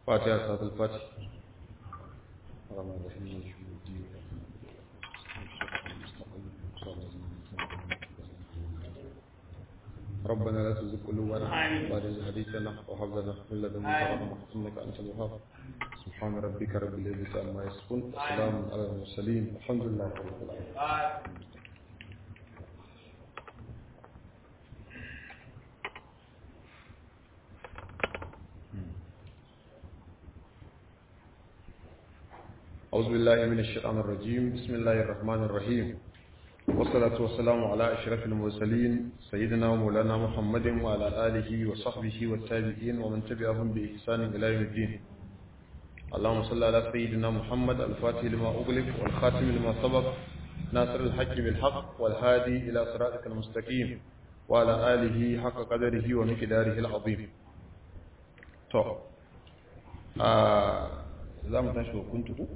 fatiha salatul fatih الرحمن الرحيم مالك يوم الدين ربنا لا تزغ قلوبنا بعد إذ هديتنا وهب لنا من لدنك رحمة إنك أنت الوهاب سبحان ربك رب العزة عما يصفون وسلام على المرسلين الحمد لله رب العالمين أعوذ بالله من الشيطان الرجيم بسم الله الرحمن الرحيم والصلاة والسلام على أشرف المرسلين سيدنا ومولانا محمد وعلى آله وصحبه والتابعين ومن تبعهم بإحسان إلى يوم الدين اللهم صل على سيدنا محمد الفاتح لما أغلق والخاتم لما سبق ناصر الحق بالحق والهادي إلى صراطك المستقيم وعلى آله حق قدره ومقداره العظيم تو آه za mu tashi hukuntu ku?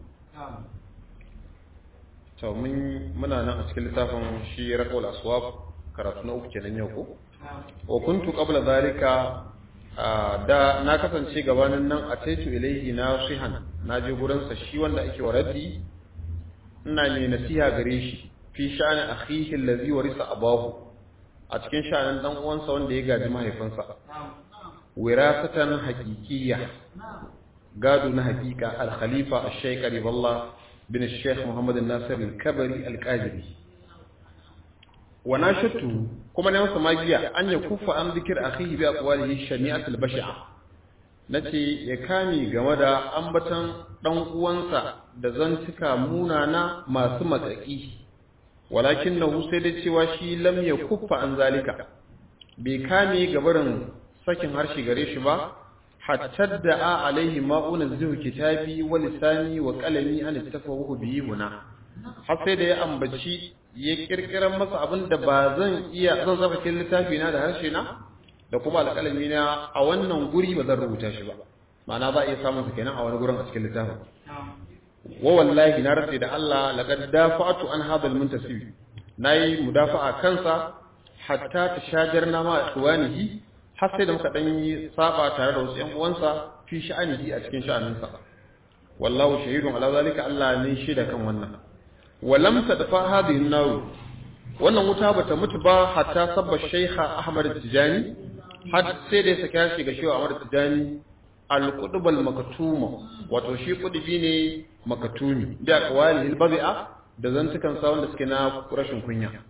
to mun muna nan a cikin littafin shi raqul aswab karatu na uku kenan yau ko wa kuntu qabla zalika da na kasance gabanin nan a taitu ilaihi nasihan na je gurin sa shi wanda ake waradi ina ne nasiha gare shi fi sha'ani akhihi allazi warisa abahu a cikin sha'anin dan uwansa wanda ya gaji mahaifinsa wirasatan haqiqiyya gado na hakika al-khalifa al-shaykh riballah bin al-shaykh muhammad nasir al-kabari al-qadiri wa nashatu kuma ne masa magiya an ya kufa an zikir akhihi bi aqwalihi shani'at al-bash'a nace ya kame game da ambatan dan uwansa da zantuka munana masu matsaki walakinahu sai da cewa shi lam ya kufa an zalika bai kame gabarin sakin harshe gare shi ba hatta da'a alaihi ma'una zuhu kitabi wa lisani wa qalami an tafawuhu bihi huna har sai da ya ambaci ya kirkiran masa abin da ba zan iya zan zaba cikin littafi na da harshe na da kuma alƙalami na a wannan guri ba zan rubuta shi ba ma'ana za a iya samun sa kenan a wani gurin a cikin littafin wa wallahi na rantsa da Allah laqad dafa'tu an hadha al-muntasib nayi mudafa'a kansa hatta tashajarna ma ikhwanihi har sai da muka dan yi saba tare da wasu ƴan uwansa fi sha'anihi a cikin sha'aninsa wallahu shahidun ala zalika Allah ne shaida kan wannan walam tadfa hadhihi an-nar wannan wuta bata mutu ba hatta sabba shaykha Ahmad Tijani har sai da ya saka shi ga shehu Ahmad Tijani al-qutb al-maktuma wato shi kudubi ne makatumi da qawali al-badi'a da zantukan sa wanda suke na rashin kunya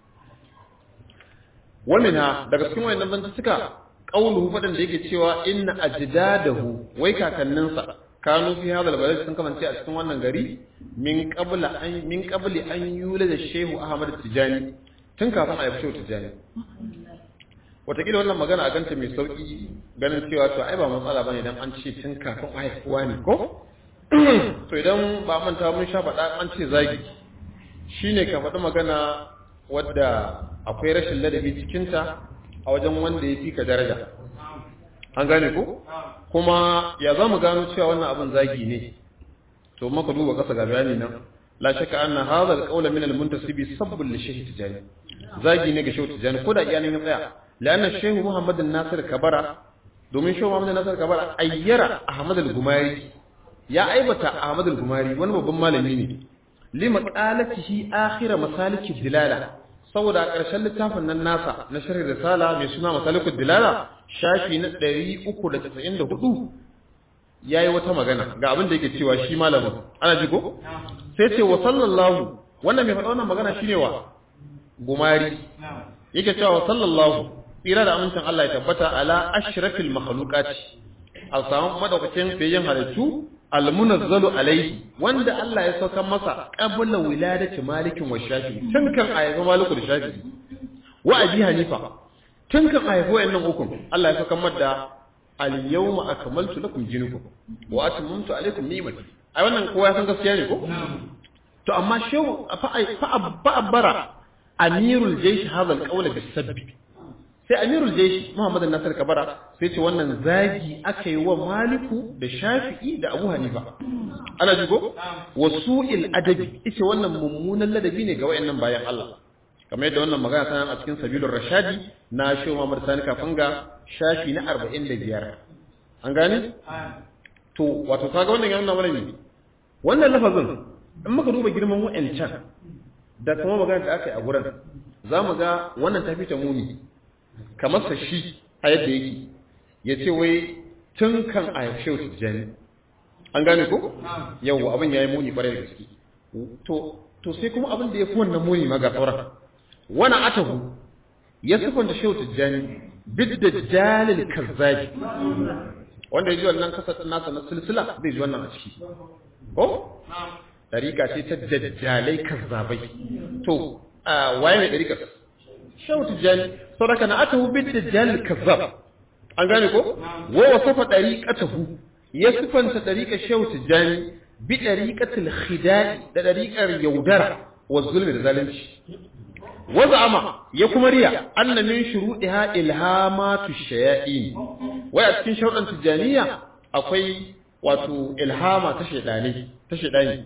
wamina daga cikin wayannan zantuka qauluhu fadan da yake cewa inna ajdadahu wai kakanninsa kanu fi hadal balad sun kamance a cikin wannan gari min qabla an min qabli an yula da shehu ahmad tijani tun kafin a yi shehu tijani wataƙila wannan magana a ganta mai sauƙi ganin cewa to ai ba matsala bane idan an ce tun kafin a haifuwa ne ko to idan ba manta mun sha faɗa an ce zagi shine ka faɗi magana wadda akwai rashin ladabi cikinta a wajen wanda ya fi ka daraja an gane ko kuma ya za mu gano cewa wannan abin zagi ne to maka duba kasa ga bayani nan la shakka anna hadha alqawla min almuntasibi sabbun li shaykh tijani zagi ne ga shaykh tijani ko da iyanin ya tsaya la'anna shaykh muhammad nasir kabara domin shaykh muhammad nasir kabara ayyara ahmad al-gumari ya aibata ahmad al-gumari wani babban malami ne lima qalatihi akhir masalik dilala saboda ƙarshen littafin nan nasa na shirin risala mai suna masalikul dilala shafi na 394 yayi wata magana ga abin da yake cewa shi malamin ana jigo sai ce wa sallallahu wannan mai faɗa wannan magana shine wa gumari yake cewa wa sallallahu tsira da amincin Allah ya tabbata ala ashrafil makhluqati a samu madaukakin bayan halittu almunazzalu alaihi wanda Allah ya saukar masa qabla wiladati malikin wa shafi tun kan ayyafa maliku da shafi wa abi hanifa tun kan ayyafa wayannan ukun Allah ya saukar mada al yawma akmaltu lakum dinukum wa atmamtu alaykum ni'mati ai wannan kowa ya san gaskiya ne ko to amma shehu fa fa abbara amirul jaysh hadha al qawl bis sabbi sai amirul jaysh muhammad nasir kabara sai ce wannan zagi aka yi wa maliku da shafi'i da abu hanifa ana jigo wa su'il adabi ita wannan mummunan ladabi ne ga wayannan bayan Allah kamar yadda wannan magana tana a cikin sabilur rashadi na shehu muhammad sani kafanga shafi na 45 an gane to to wato kaga wannan yana mana ne wannan lafazin in muka duba girman wa'ancan da kuma magana da aka yi a gurin za mu ga wannan tafi ta muni kamar sa shi a yadda yake ya ce wai tun kan a yaushe tijjani an gane ko yau abin ya yi muni kwarai da gaske to to sai kuma abin da ya fi wannan muni ma ga sauran wani atahu ya sifanta shehu tijjani bid da jalil kazzabi wanda ya ji wannan kasar nasa na silsila zai ji wannan a ciki ko dariƙa ce ta dajjalai kazzabai to waye mai dariƙa shehu tijjani saboda na atahu bid da jalil kazzab an gane ko wa wasafa dariqatahu ya sifanta dariƙar shehu tijjani bi dariqatil khida'i da dariƙar yaudara wa zulmi da zalunci wa za'ama ya kuma riya anna min shuruɗiha ilhamatu shayatin wai a cikin sharuɗan tijjaniya akwai wato ilhama ta shaydani ta shaydani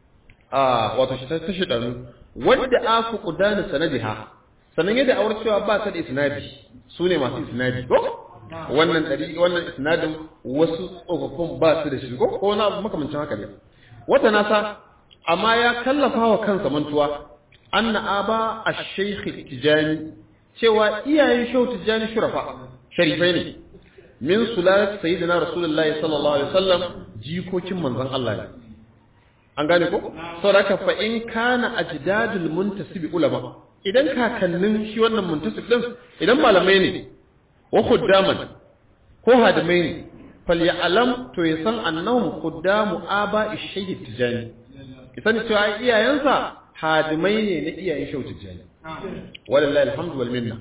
a wato ta shaydanu wanda aku qudana sanadiha sanan yadda awar cewa ba ta da isnadi sune masu isnadi ko wannan dari wannan isnadin wasu tsofaffin ba su da shi ko ko na makamancin haka ne wata nasa amma ya kallafa wa kansa mantuwa anna aba ash-shaykh tijani cewa iyayen shehu tijani shurafa sharifai ne min sulalat sayyidina rasulullahi sallallahu alaihi wasallam jikokin manzon Allah ne an gane ko saboda haka fa in kana ajdadul muntasib ulama idan kakannin shi wannan muntasib din idan malamai ne wa khuddaman ko hadimai ne falyalam to ya san annahum khuddamu aba shaykh tijani kisan cewa iyayensa hadimai ne na iyayen shaykh tijani wallahi alhamdu wal minna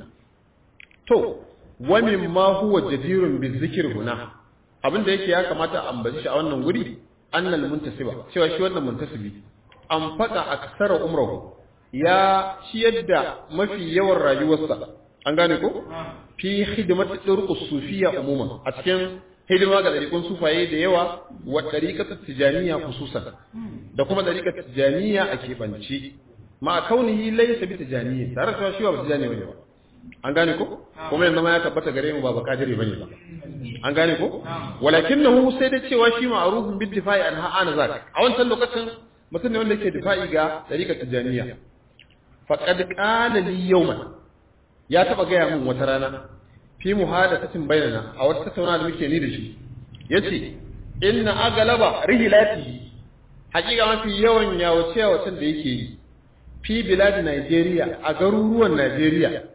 to wa mimma huwa jadirun bizikr huna abinda yake ya kamata a ambaci shi a wannan guri annal muntasiba cewa shi wannan muntasibi an faka aksara umrahu ya ciyar da mafi yawan rayuwarsa an gane ko fi hidimati turqus sufiyya umuman a cikin hidima ga dariƙun sufaye da yawa wa dariqat tijaniya khususan da kuma dariqat tijaniya a keɓance ma kaunihi laysa bi tijaniya tare da shi ba tijani bane ba an gane ko kuma yanzu ma ya tabbata gare mu ba bakadiri bane ba an gane ko walakinahu sai da cewa shi ma'rufun bi difai an ha'ana zak a wancan lokacin mutum ne wanda yake difa'i ga dariqat tijaniya faqad qala li yawman ya taba gaya min wata rana fi muhadathatin bainana a wata tattauna da muke ni da shi yace inna agalaba rihilati hakika mafi yawan yawace yawacen da yake yi fi bilad Najeriya a garuruwan Najeriya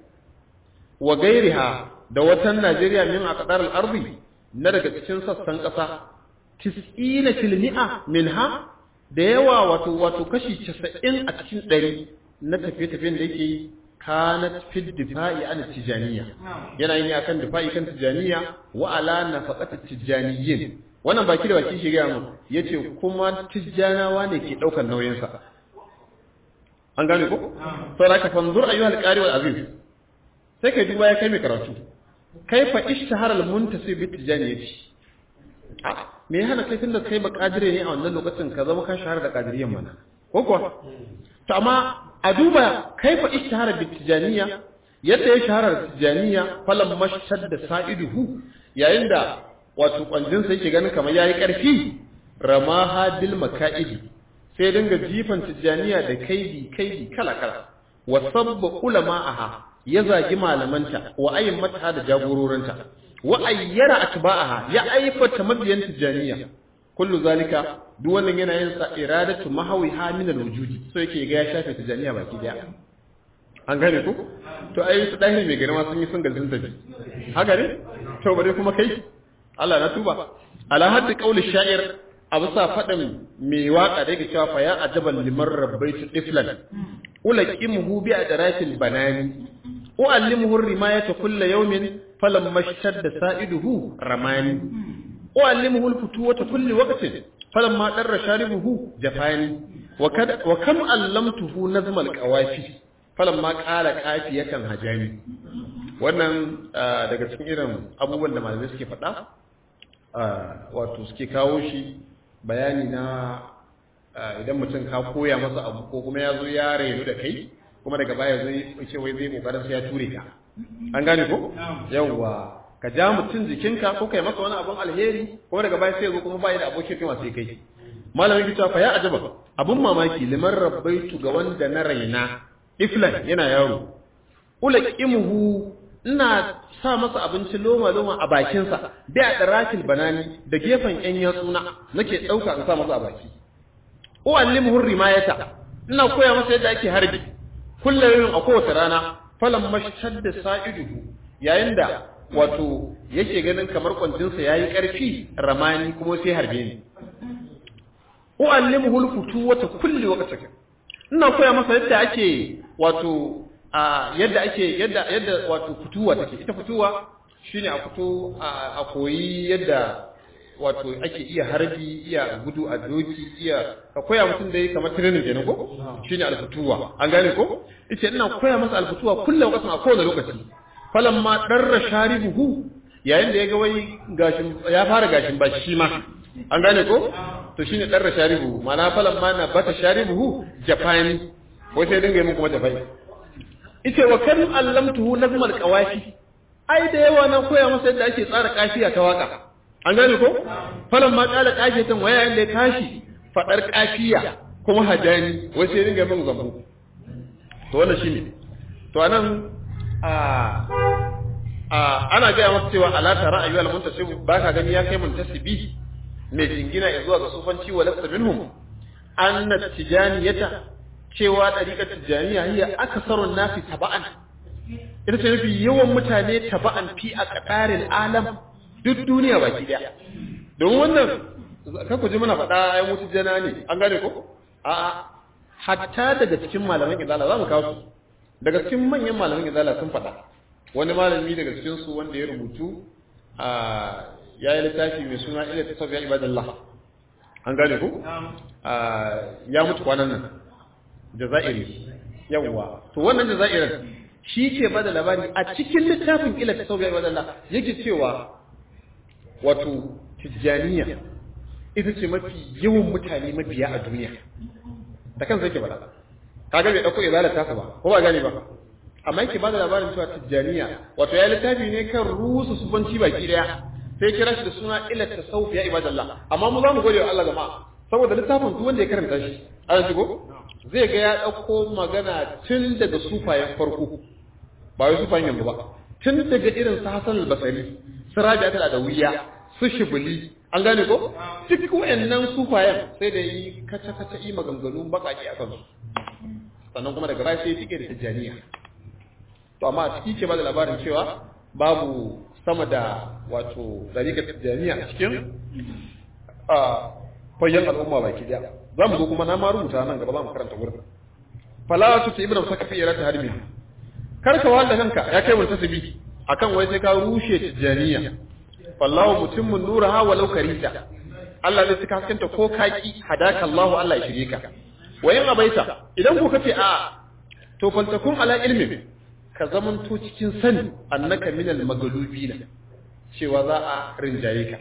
wa gairiha da watan Najeriya min aqdar al-ardi na daga cikin sassan kasa 90 fil mi'a minha da yawa wato wato kashi 90 a cikin 100 na tafiye-tafiyen da yake yi kanat fi difa'i an tijaniya yana yin akan difa'i kan tijaniya wa ala nafaqat tijaniyyin wannan baki da baki shi ga mu yace kuma tijanawa ne ke daukar nauyin sa an gane ko saboda ka fanzur ayyuhal qari wal aziz sai kai duba ya kai mai karatu kaifa ishtahara al muntasib bi tijaniyati a me hana kai tunda kai ba kadire ne a wannan lokacin ka zama ka shahara da kadiriyan mana ko kuwa to amma a duba kaifa ishtahara bi tijaniya yadda ya shahara da tijaniya falam mashhad da sa'iduhu yayin da wato kwanjin sa yake ganin kamar yayi karfi ramaha bil maka'idi sai dinga jifan tijaniya da kaidi kaidi kala kala wa sabba ulama'aha ya zagi malamanta wa ayyamata da jagororinta wa ayyara atba'aha ya aifata mabiyan tijaniya kullu zalika duk wannan yana yin sa iradatu mahawi ha min alwujudi so yake ga ya shafe tijaniya baki daya an gane ko to ai su dahi mai girma sun yi sun gazin tafi haka ne to bare kuma kai Allah na tuba ala haddi qauli sha'ir abu sa fadin mai waka da yake cewa fa ya ajaban liman rabbaitu tiflan ulaqimuhu bi adratil banani uallimuhu rimayata kullu yawmin falamma shadda sa'iduhu ramani uallimuhu alfutuwata kulli waqtin falamma darra sharibuhu jafani wa kad wa kam allamtuhu nazma alqawafi falamma qala qafiyatan hajani wannan daga cikin irin abubuwan da malamai suke faɗa wato suke kawo shi bayani na idan mutum ka koya masa abu ko kuma ya zo ya rainu da kai kuma daga baya zai ce wai zai kokarin sai ya ture ka an gane ko yawwa ka ja mutum jikinka ko kai masa wani abun alheri kuma daga baya sai ya zo kuma bai da abokin kai sai kai malamin ki fa ya ajaba abun mamaki liman rabbaitu ga wanda na raina iflan yana yaro ulaqimuhu ina sa masa abinci loma loma a bakinsa da a darakil banani da gefen yan yatsuna nake dauka in sa masa a baki uallimuhu rimayata ina koya masa yadda ake harbi kullum a kowace rana falan mashadda sa'iduhu yayin da wato yake ganin kamar kwantinsa yayi karfi ramani kuma sai harbe ni uallimuhu alfutu wata kulli waqtin ina koya masa yadda ake wato a yadda ake yadda yadda wato fituwa take ita fituwa shine a fito a koyi yadda wato ake iya harbi iya gudu a doki iya ka koya mutum dai kamar training kenan ko shine alfutuwa an gane ko ita ina koya masa alfutuwa kullum kasan a kowane lokaci falamma darra sharibuhu yayin da ya ga wai gashin ya fara gashin ba shi ma an gane ko to shine darra sharibuhu ma'ana falamma na bata sharibuhu japani wai sai dinga yi mun kuma japani ita wa kan allamtuhu nazmal qawafi ai da yawa na koya masa yadda ake tsara kafiya ta waka an gane ko falan ma kala kafiyatan waya inda ya tashi fadar kafiya kuma hajani wai sai dinga min zambo to wannan shine to anan a a ana ga masa cewa ala tara ayyuhal muntasib baka gani ya kai muntasibi mai jingina ya zuwa ga sufanci wa lasta minhum anna tijaniyata cewa ɗariƙar tijjaniya hiya akasarun nasi taba'an ita ce nufi yawan mutane taba'an fi a ƙaƙarin alam duk duniya baki ɗaya don wannan kan ku ji muna faɗa ai mutu jana ne an gane ko a hatta daga cikin malaman izala za mu kawo su daga cikin manyan malaman izala sun faɗa wani malami daga cikin su wanda ya rubutu a ya yi littafi mai suna ila tasawiyar ibadallah an gane ko ya mutu kwanan nan jazairi yawwa to wannan jazairin shi ke bada labari a cikin littafin ila ta sauya wa Allah yake cewa wato tijjaniya ita ce mafi yawan mutane mabiya a duniya da kansa yake bada kaga bai dauko izala ta ba ko ba gani ba amma yake bada labarin cewa tijjaniya wato ya littafi ne kan rusu subanci baki daya sai kira shi da suna ila ta sauya ibadallah amma mu za mu gode wa Allah jama'a saboda littafin duk wanda ya karanta shi an shigo zai ga ya ɗauko magana tun daga sufayen farko ba wai sufayen yanzu ba tun daga irin su Hassan al-Basri su Rabi'a al-Adawiyya su Shibli an gane ko duk wayannan sufayen sai da yi kaca kaca yi maganganu bakaki a kansu sannan kuma daga baya sai tike da tijaniya to amma a ciki ke ba da labarin cewa babu sama da wato dariƙar tijaniya a cikin a fayyan al'umma baki daya za mu zo kuma na ma rubuta nan gaba za mu karanta wurin fala tu ta ibnu sakafi ila ta harbi kar ka wanda kanka ya kai wani tasbi akan wai sai ka rushe tijaniya fallahu mutimmun nuraha walau karita Allah zai saka haskenta ko kaki hadaka Allah Allah ya shirye ka wayin abaita idan ku kace a to faltakun ala ilmi ka zamanto cikin sani annaka minal maglubina cewa za a rinjaye ka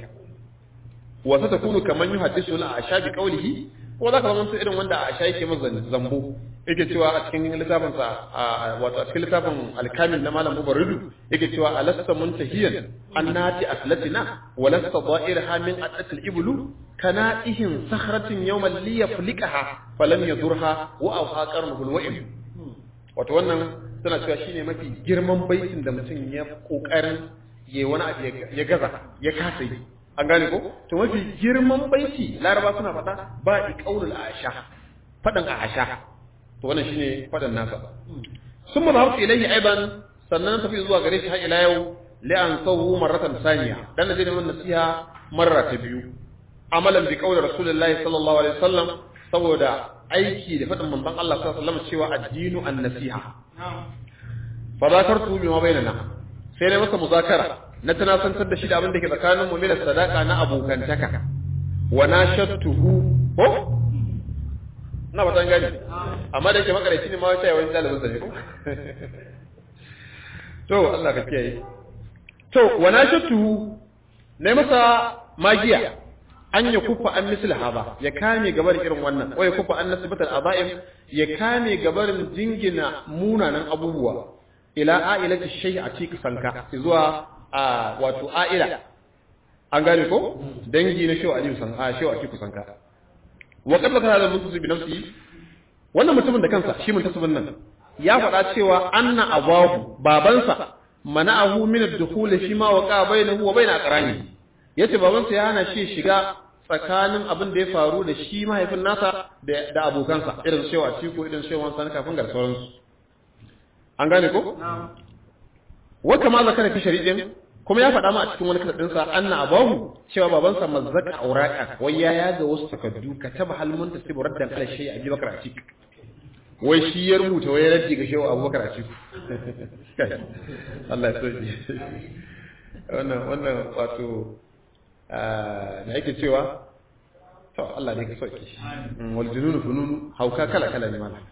wa satakunu kaman yuhaddisu la ashabi qawlihi ko za ka zama irin wanda a yake masa zambo yake cewa a cikin littafin sa wato a cikin littafin al-kamil na malam mubarridu yake cewa alasta muntahiyan annati aslatina wa lasta da'irha min atatil iblu kana ihin sakhratin yawman li yaflikaha falam yadurha wa awha qarnuhu al-wa'im wato wannan suna cewa shine mafi girman baitin da mutum ya kokarin yayi wani abu ya gaza ya kasa yi an gane ko to mafi girman baiti laraba suna faɗa ba iqaulul asha fadan asha to wannan shine fadan nasa sun ma zahabtu ilayhi aidan sannan tafi zuwa gare shi har ila yau li an sawu marratan saniya dan da mun nasiha marra ta biyu amalan bi qawli rasulullahi sallallahu alaihi wasallam saboda aiki da faɗin manzon Allah sallallahu alaihi wasallam cewa addinu an-nasiha fa zakartu bima bainana sai na masa muzakara na tunasantar da shi da abin da ke tsakanin mu da sadaka na abokantaka wa nashattuhu ko na ba tan gani amma da yake makareci ne ma wata yawan dalibin sa ne ko to Allah ka kiyaye to wa nashattuhu ne masa magiya an ya kufa an misli haba ya kame gabarin irin wannan ko ya kufa an nasibatar abaim ya kame gabarin jingina munanan abubuwa ila ailati shay a cikin sanka zuwa a wato a'ila an gane ko dangi na shehu aliyu san a shehu atiku sanka wa qad zakara da musu bi nafsi wannan mutumin da kansa shi muntasibin nan ya faɗa cewa anna abahu babansa mana'ahu min ad-dukhul fi ma waqa bainahu wa bain aqrani yace babansa ya hana shi shiga tsakanin abin da ya faru da shi mahaifin nasa da abokansa irin shehu atiku irin shehu wansa kafin gar sauransu an gane ko wa kama zakara fi shari'in kuma ya faɗa ma a cikin wani kasadinsa anna abahu cewa babansa mazzaka auraka wai ya yaga wasu takaddu ka taba halmun ta sibu raddan ala shay abi bakar atik wai shi ya rubuta wai raddi ga shehu abubakar atik Allah ya soji wannan wannan wato da yake cewa to Allah ne ka soki wal jununu fununu hauka kala kala ne mana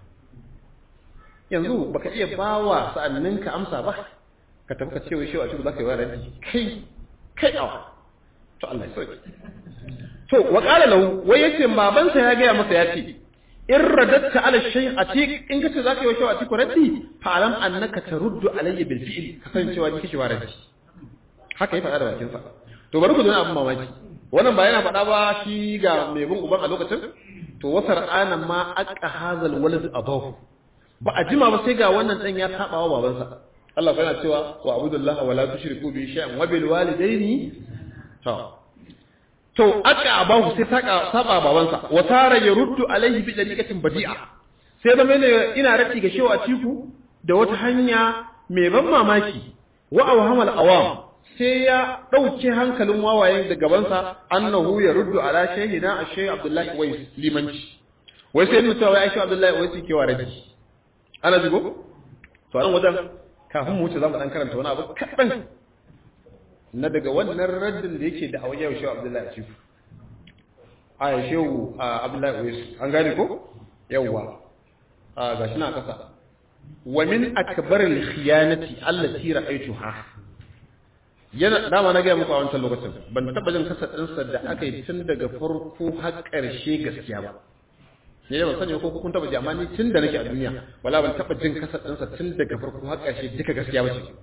yanzu baka iya bawa sa'anninka amsa ba ka tafi ka ce wai shi a cikin zaka yi wa ranci kai kai awa to Allah ya sauke to wa qala lahu wai yace babansa ya gaya masa ya ce in radatta ala shay atiq in kace zaka yi wa shi a cikin raddi fa alam annaka taruddu alayya bil fi'li kasancewa ni kishi wa ranci haka ya faɗa da bakin sa to bari ku dona abin mamaki wannan ba yana faɗa ba shi ga mai bin uban a lokacin to wasar ana ma aqqa hazal walad abahu ba a jima ba sai ga wannan dan ya saba wa babansa Allah yana cewa wa abudullahi wa la tushriku bi shay'in wa bil walidaini to to aka abahu sai saka saba babansa wa tara yaruddu alaihi bi daliqatin badi'a sai da mene ina rati ga shewa tiku da wata hanya mai ban mamaki wa awhamal awam sai ya dauke hankalin wawayen da gabansa annahu yaruddu ala shaykhina ashay abdullahi wais limanci wai sai mutawa ya shi abdullahi wais ke wa raji ana jigo to an wajen kafin mu wuce za mu ɗan karanta wani abu kaɗan na daga wannan raddin da yake da awon yau shehu abdullahi cifu a ya shehu abdullahi oyesu an gane ko yawwa a ga shi na ƙasa wa min akbaril khiyanati allati ra'aytuha yana dama na gaya muku a wancan lokacin ban taɓa jin kasa ɗinsa da aka yi tun daga farko har ƙarshe gaskiya ba ne da ban sani ko kun taba ji amma ni tun da nake a duniya wala ban taba jin kasar ɗinsa tun daga farko har ƙarshe duka gaskiya ba ce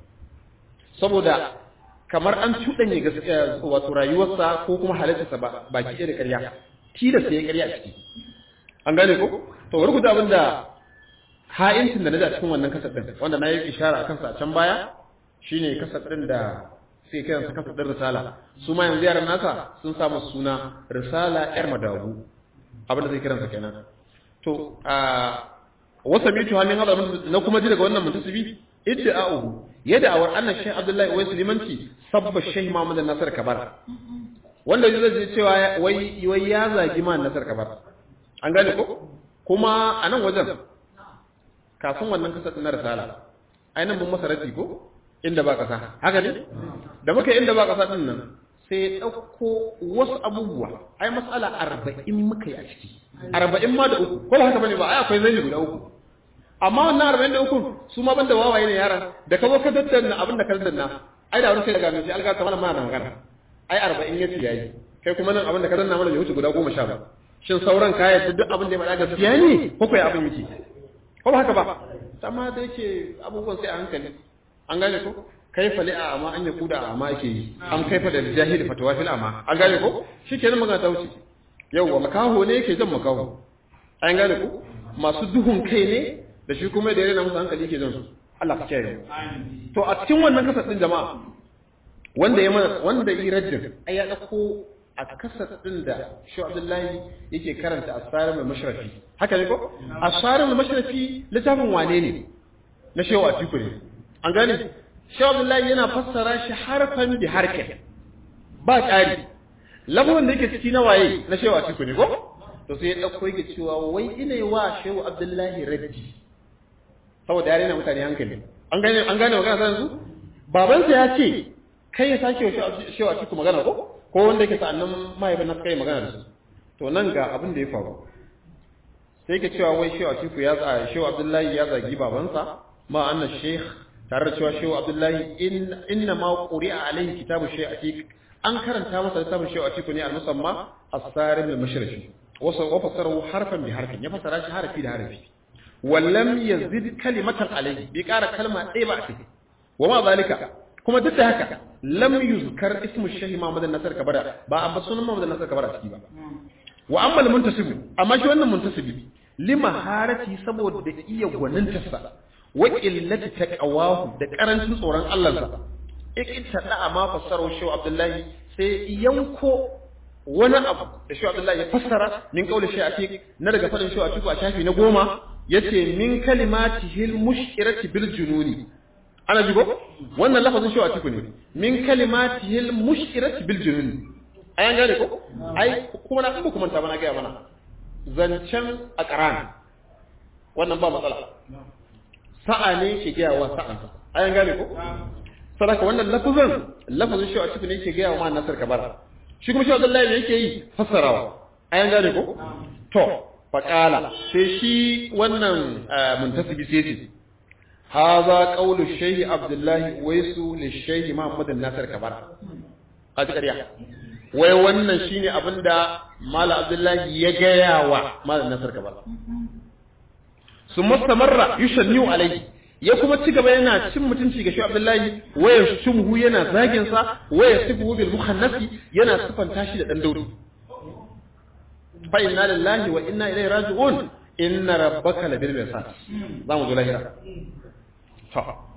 saboda kamar an cuɗanye gaskiya wato rayuwarsa ko kuma halittarsa ba baki ɗaya da ƙarya tilasta ya ƙarya a ciki an gane ko to wani guda abin da ha'incin da na ji a cikin wannan kasar ɗin wanda na yi ishara a kansa a can baya shine kasar ɗin da sai kiransa kasar ɗin risala su ma yanzu yaran nasa sun samu suna risala yar madabu abin da zai kiransa kenan to a wasa mitu hannun hada na kuma ji daga wannan muntasibi idda'uhu yadda awar annan shaykh abdullahi wai sulimanci sabba shaykh muhammad nasar kabar wanda zai zai cewa wai wai ya zagi ma nasar kabar an gane ko kuma a nan wajen kafin wannan kasa na risala ainihin mun masa rati ko inda ba kasa haka ne da muka inda ba kasa din nan sai ya ɗauko wasu abubuwa ai matsala arba'in muka yi a ciki arba'in ma da uku ko ba haka bane ba ai akwai zai guda uku amma wannan arba'in da uku su ma banda wawaye ne yaran da ka zo ka daddanna abin da ka daddanna ai da wani sai daga mai alga ta mana da magana ai arba'in ya yayi kai kuma nan abin da ka danna mana bai wuce guda goma sha ba shin sauran kaya duk abin da ya faɗa gaskiya ne ko kai abin yake ko ba haka ba amma da yake abubuwan sai a hankali an gane ko kaifa li amma an ya kuda amma yake yi an kaifa da jahili fatawa fil amma an gane ko shikenan magana ta wuce yauwa makaho ne yake jan makaho an gane ko masu duhun kai ne da shi kuma da yana musu hankali yake jan su Allah ka kiyaye to a cikin wannan kasar din jama'a wanda ya mana wanda yi rajin ai ya dauko a kasar din da Shehu Abdullahi yake karanta Asarim al-Mashrafi haka ne ko Asarim al-Mashrafi littafin wane ne na Shehu Atiku ne an gane Shehu Abdullahi yana fassara shi harfan bi harkin ba ƙari lafazin da yake ciki na waye na Shehu Atiku ne ko to sai ya dauko yake cewa wai ina yi wa Shehu Abdullahi raddi saboda yare na mutane hankali an gane an gane magana sai yanzu babansa ya ce kai ya sake wa Shehu Atiku magana ko ko wanda yake sa'annan mahaifin na kai magana da su to nan ga abin da ya faru sai ke cewa wai Shehu Atiku ya za Shehu Abdullahi ya zagi babansa ma anna Sheikh tare da cewa Shehu Abdullahi in inna ma quri'a alaihi kitabu Sheikh Atik an karanta masa littafin Shehu Atiku ne al-musamma as-sarim al-mashriqi wasa wa fasarahu harfan bi harfin ya fasara shi harfi da harfi wallam yazid kalimatan alaihi bi ƙara kalma ɗaya ba a ciki wa ma zalika kuma duk da haka lam yuzkar ismu shahi Muhammad Nasir Kabara ba a sunan Muhammad Nasir Kabara ciki ba wa amma al-muntasib amma shi wannan muntasibi lima harati saboda iya gwanintarsa wa qillati taqawahu da karancin tsoron Allah sa ikita da ma fassaro shi Abdullahi sai yanko wani abu da shi Abdullahi ya fassara min kauli shi ake na daga fadin shi a a shafi na goma yace min kalimatihil mushkirati bil jununi ana jigo wannan lafazin shi a ciku ne min kalimatihil mushkirati bil jununi ayan gane ko ai kuma na kuma kuma ta bana ga mana zancen aqran wannan ba matsala sa'a ne ke ga wa sa'an ayan gane ko sadaka wannan lafazin lafazin shi a ciku ne ke ga wa nasar kabara shi kuma shi Abdullahi ne yake yi fassarawa ayan gane ko to faqala sai shi wannan muntasibi sai ce hadha qawlu shaykh Abdullahi waisu li shaykh Muhammad Nasir Kabara kaji ƙarya wai wannan shine abinda Malam Abdullahi ya gaya wa Malam Nasir Kabara summa samarra yushanniu alayhi ya kuma ci gaba yana cin mutunci ga shi Abdullahi waya shumhu yana zagin sa waya sifu bil mukhannasi yana sifanta shi da dan dauri fa inna lillahi wa inna ilaihi raji'un inna rabbaka labil mirsad zamu zo lahira to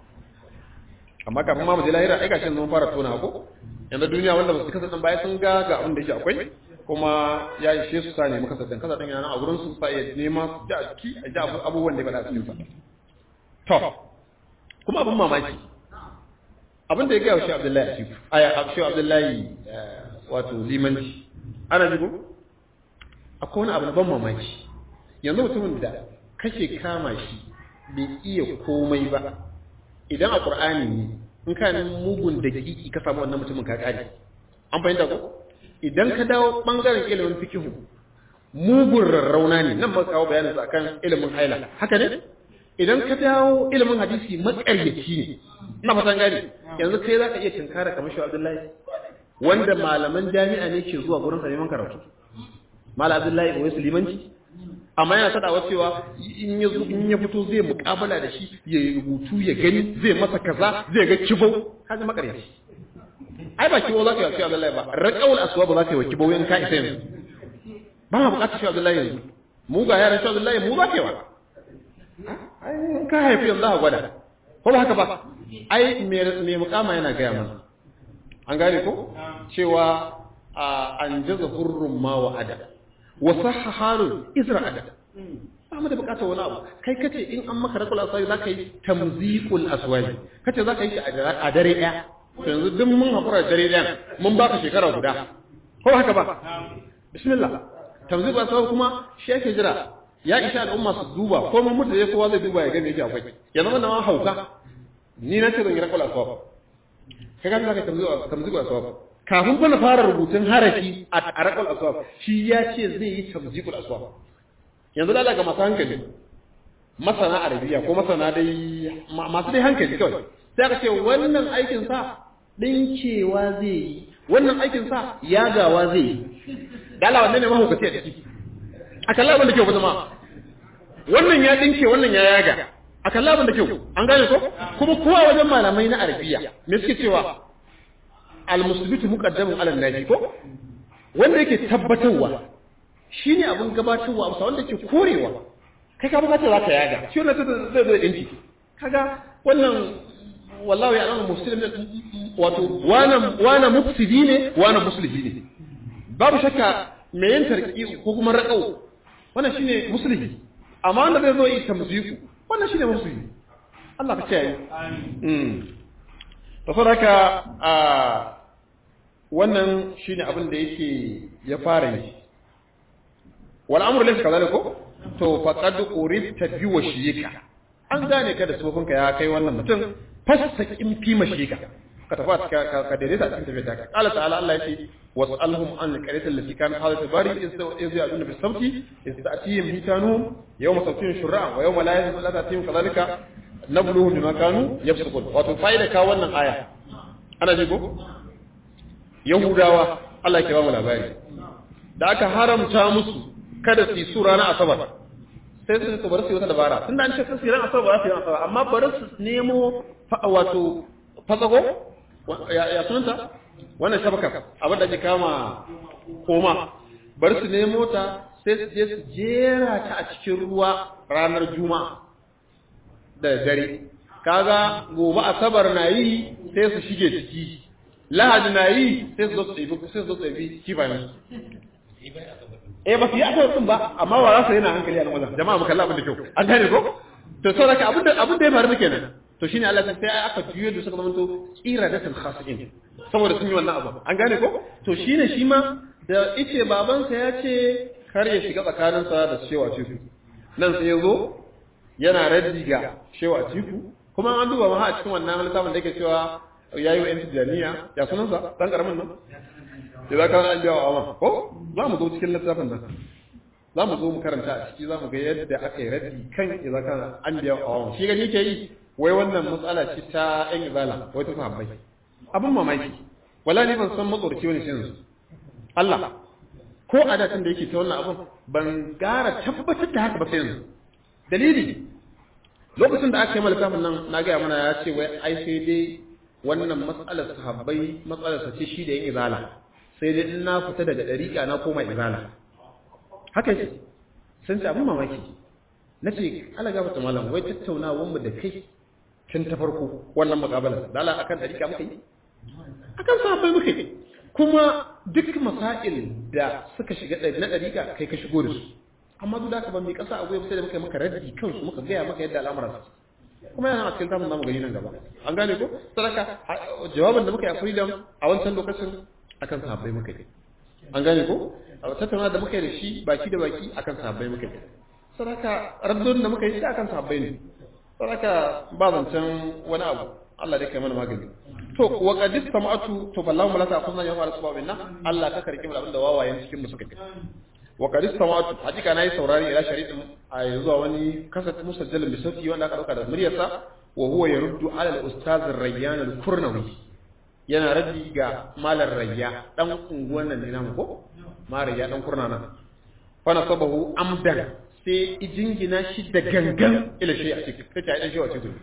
amma kafin ma mu je lahira ai gashin mun fara tona ko yanzu duniya wanda ba su kasa dan baya sun ga ga abin da yake akwai kuma ya ishe su sa ne muka sadan kasa dan yana a gurin su sa ya nema su ji a ciki a ji abubuwan da ba da cikin sa to kuma abin mamaki abin da ya gaya wa shi abdullahi a cikin aya shi abdullahi wato limanci ana jigo akwai wani abu na ban mamaki yanzu mutumin da kake kama shi bai iya komai ba idan a ƙur'ani ne in ka mugun da kiki ka samu wannan mutumin ka kare an fahimta ko idan ka dawo bangaren ilimin fikihu mugun rarrauna ne nan ba kawo bayanin sa akan ilimin haila haka ne idan ka dawo ilimin hadisi matsaryaci ne ina fatan gani yanzu kai za ka iya tinkara kamar shi abdullahi wanda malaman jami'a ne ke zuwa gurin sa neman karatu malam abdullahi wai sulimanci amma yana sadawa cewa in ya in ya fito zai muƙabala da shi ya rubutu ya gani zai masa kaza zai ga kibau kaji makaryaci ai ba kibau za ka yi wa abdullahi ba raƙawul aswa ba za ka yi wa kibau in ka isa yanzu ba ma buƙatar shi abdullahi yanzu mu ga yaran shi abdullahi mu za ka yi wa ai ka haifi yanzu a gwada ko ba haka ba ai me mukama yana gaya mana an gane ko cewa an jaza hurrun ma wa ada wa sahaharun izra ada ba mu da bukatar wani abu kai kace in an maka rakul aswai zaka yi tamziqul aswai kace zaka yi a dare daya to yanzu duk mun hakura dare daya mun baka shekara guda ko haka ba bismillah tamziqul aswai kuma shi yake jira ya isha al'umma su duba ko mun mutu ya kowa zai duba ya gani yake akwai ya zama da ma hauka ni na ce zan yi rakul aswab kai ga zaka tamzi tamzi aswab kafin fa na fara rubutun harafi a rakul aswab shi ya ce zai yi tamzikul aswab yanzu da ga masu hankali masana arabiya ko masana dai masu dai hankali kawai sai aka ce wannan aikin sa dinkewa zai yi wannan aikin sa yagawa zai yi dala wannan ne mahaukaci a ciki a kalla abin da kyau kuma wannan ya dinke wannan ya yaga a kalla abin da kyau an gane ko kuma kowa wajen malamai na arabiya me suke cewa al-musbitu muqaddamun ala nafi ko wanda yake tabbatarwa shine abin gabatarwa amsa wanda ke korewa kai ka bukatar za ka yaga shi wannan zai zai dinki kaga wannan wallahi ya alamu muslim wato wana wana mufsidi ne wana muslihi ne babu shakka me yin tarki ko kuma raqau wannan shine muslihi amma wanda zai zo yi tamziku wannan shine muslihi Allah ka ce yi amin to saboda a wannan shine abin da yake ya fara yi wal amru laysa kadhalika ko to faqad uribta bi washika an gane ka da sufofinka ya kai wannan mutum fastaqim fi mashika ka tafi ka ka daidaita da tafiya ka qala ta'ala Allah yake was'alhum an al-qaryati allati kanat halat al-bari iz ya'duna bis sabti istatihim hitanuhum yawma sabtihim shur'an wa yawma la yazmu la ta'tihim kadhalika nabluhum bima kanu yafsukun wato fa'ida ka wannan aya ana ji ko yahudawa Allah ya ba mu labari da aka haramta musu kada su yi sura na asabar sai su su bar su yi wata dabara tunda an ce su yi ran asabar ba su yi asabar amma bari su nemo wato fatsago ya sunanta wannan shabaka abin da ake kama koma bar su nemo ta sai su je su jera ta a cikin ruwa ranar juma'a da dare kaga gobe asabar na yi sai su shige ciki lahadi na yi sai su zo su ɗebi sai su zo su ɗebi kifayen eh ba su yi asabar din ba amma wa rasa yana hankali a nan wajen jama'a mu kalla abin da kyau an gane ko to saboda abin da abin da ya faru kenan to shine Allah sai aka juyo da suka zamanto iradatul khasiin saboda sun yi wannan abu an gane ko to shine shi ma da ice babansa ya ce kar ya shiga tsakaninsa da shewa tiku nan sai ya zo yana raddi ga shewa tiku kuma an duba ma a cikin wannan littafin da yake cewa yayi wa yanti jami'a ya sunansa dan karamin nan da za ka an biya wa amma ko za mu zo cikin littafin nan za mu zo mu karanta a ciki za mu ga yadda aka yi raddi kan idza kana an biya wa amma shi gani ke yi wai wannan matsala ce ta yan izala wai ta sahabbai abin mamaki wala ne ban san matsorci wani shin Allah ko a da da yake ta wannan abin ban gara tabbatar da haka ba sai yanzu dalili lokacin da aka yi malakafin nan na gaya mana ya ce wai ai sai dai wannan matsalar sahabbai matsalar sa ce shi da yin izala sai dai in na fita daga dariƙa na koma izala haka ce sun ce abin mamaki na ce ala gafata malam wai tattaunawar mu da kai tun ta farko wannan mukabalar da Allah akan dariƙa muka yi akan sahabbai muka yi kuma duk masail da suka shiga na dariƙa kai ka shigo da su amma duk da haka ban mai kasa a goyi sai da muka yi maka raddi kansu muka gaya maka yadda al'amuran su kuma yana a cikin tamun zamu gani nan gaba an gane ko sadaka jawabin da muka yi a freedom a wancan lokacin akan sahabbai muka yi an gane ko a tattauna da muka yi da shi baki da baki akan sahabbai muka yi sadaka raddon da muka yi shi akan sahabbai ne sadaka ba zancen wani abu Allah dai kai mana magani to wa qadis sama'atu to ballahu malaka kunna ya fara sababin nan Allah ka karki mu abin da wawayen cikin mu suka yi wa qad istamatu hakika nayi saurari ila shari'in a zuwa wani kasat musajjalin bi sauti wanda aka dauka da muryarsa wa huwa yaruddu ala al-ustaz ar-rayyan al-kurnawi yana raddi ga malar rayya dan unguwan nan ne namu ko marayya dan kurna nan fa nasabahu amdan sai ijingina shi da gangan ila shi a cikin sai ta dan shi wa cikin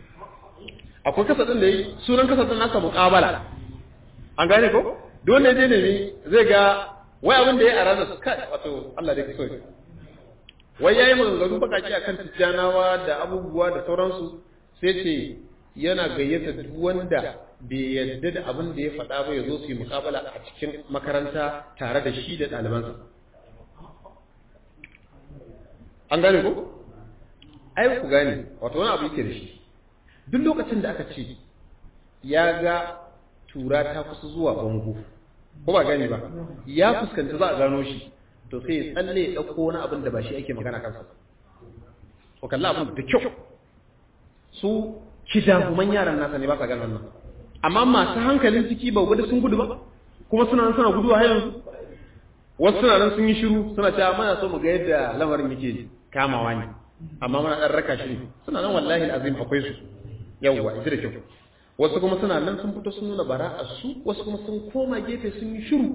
akwai kasadin da yi sunan kasadin nasa muqabala an gane ko duk wanda ya je ne zai ga wai abin da ya a ranar kai wato Allah da ke so wai yayi maganganu bakaki akan tijjanawa da abubuwa da sauransu sai ce yana gayyata duk wanda bai yadda da abin da ya faɗa ba ya zo su yi mukabala a cikin makaranta tare da shi da ɗalibansa an gane ko ai ku gane wato wani abu yake da shi duk lokacin da aka ce ya ga tura ta kusa zuwa bango ko ba gani ba ya fuskanta za a gano shi to sai ya tsalle ya ɗauko wani abin da ba shi ake magana kansa ko kalla abin da kyau su kidahuman yaran nasa ne ba sa ganin nan amma masu hankalin ciki ba gudu sun gudu ba kuma suna nan suna gudu har yanzu wasu suna nan sun yi shiru suna cewa muna so mu ga yadda lamarin yake kamawa ne amma muna ɗan raka shi suna nan wallahi azim akwai su yawwa ita da kyau wasu kuma suna nan sun fito sun nuna bara'a su wasu kuma sun koma gefe sun yi shiru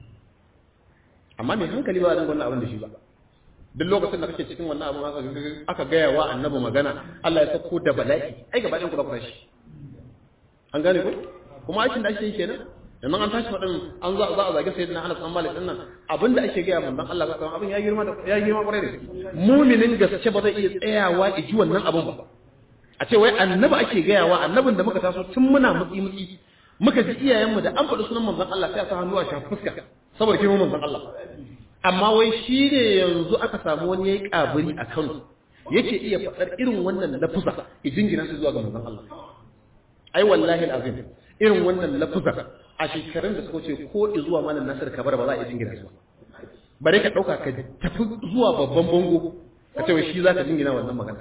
amma mai hankali ba zan wannan abin da shi ba duk lokacin da kake cikin wannan abin aka gaya wa annabi magana Allah ya sako da bala'i ai gaba ɗayan ku ku tashi an gane ko kuma aikin da ake yi kenan yanzu an tashi faɗin an za a zage sayyidina Anas an Malik dinnan abin da ake gaya manzon Allah sallallahu abin ya girma ya girma kwarai da muminin gaske ba zai iya tsayawa ji wannan abin ba a ce wai annabi ake gayawa annabin da muka taso tun muna mutsi mutsi muka ji iyayenmu da an faɗi sunan manzon Allah sai a sa hannu a shafi fuska saboda kimin manzon Allah amma wai shi ne yanzu aka samu wani yayi kaburi a Kano yake iya faɗar irin wannan lafuza ya jingina su zuwa ga manzon Allah ai wallahi alazim irin wannan lafuza a shekarun da suka wuce ko zuwa malam Nasir Kabar ba za a iya jingina su bare ka dauka ka tafi zuwa babban bango ka ce wai shi za ka jingina wannan magana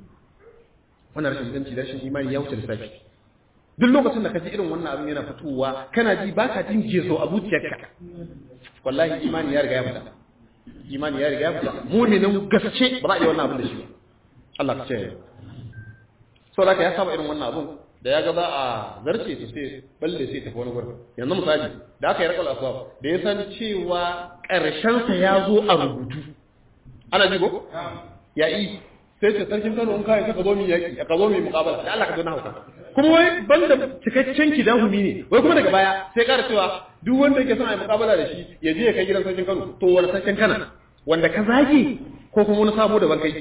wannan rashin inganci da rashin imani ya wuce lissafi duk lokacin da ka ji irin wannan abin yana fitowa kana ji ba ka jin gezo a zuciyarka wallahi imani ya riga ya fita imani ya riga ya fita muminin gaske ba za a yi wannan abin da shi Allah ka ce so da ya saba irin wannan abin da ya ga za a zarce to sai balle sai tafi wani gurin yanzu misali da aka yi rakal asbab da ya san cewa karshen sa ya zo a rubutu ana ji ko ya yi sai ce sarkin Kano in kai ka zo mi yaki ka zo mi muqabala da Allah ka zo na hauka kuma wai banda cikakken kidahumi ne wai kuma daga baya sai ƙara cewa duk wanda yake son a yi muqabala da shi ya je ya kai gidan sarkin Kano to wani sarkin Kana wanda ka zage ko kuma wani sabo daban kai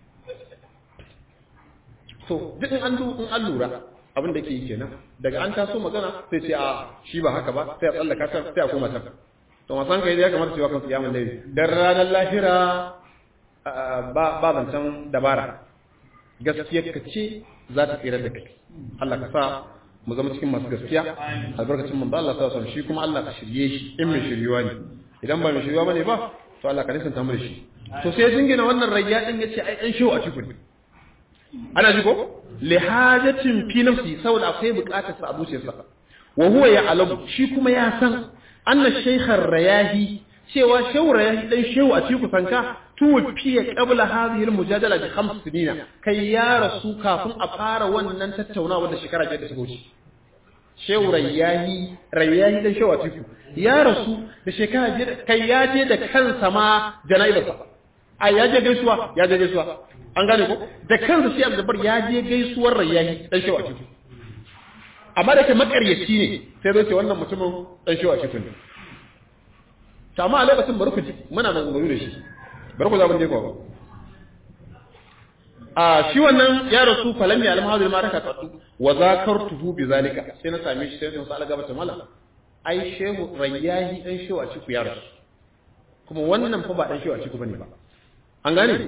so duk in an in an lura abin da ke yi kenan daga an taso magana sai ce a shi ba haka ba sai a tsallaka ta sai a koma ta to masan kai ya kamata cewa kan kiyamun laili dan ranar lahira ba ba zancen dabara gaskiyar ka ce za ta tsira da kai Allah ka sa mu zama cikin masu gaskiya albarkacin manzo Allah sa son shi kuma Allah ka shirye shi in mai shiryuwa ne idan ba mai shiryuwa bane ba to Allah ka nisanta mu da shi to sai jingina wannan rayya din yace ai dan shehu a cikin ana ji ko li hajatin fi nafsi saboda akwai bukatar sa a zuciyarsa wa huwa ya'lamu shi kuma ya san anna shaykhar rayahi cewa shehu rayahi dan shehu a cikin sanka tuwfiya qabla hadhihi almujadala bi khams sinina kai ya rasu kafin a fara wannan tattaunawa da shekara biyar da suka wuce shehu rayahi rayahi dan shehu a cikin ya rasu da shekara biyar kai ya je da kansa ma janaibarsa a ya je gaisuwa ya je gaisuwa an gane ko da kansa shi Abdul ya je gaisuwar Rayyahi dan shewa cikin amma da ke makaryaci ne sai zai ce wannan mutumin dan shewa cikin ne to amma a lokacin bari ku ji muna maganganu da shi bari ku zaɓin dai ba a shi wannan ya rasu falam ya alam hadil maraka qatu wa zakartuhu bi zalika sai na same shi sai sun sa gaba ta mala ai shehu Rayyahi dan shewa cikin ya rasu kuma wannan fa ba dan shewa cikin bane ba an gane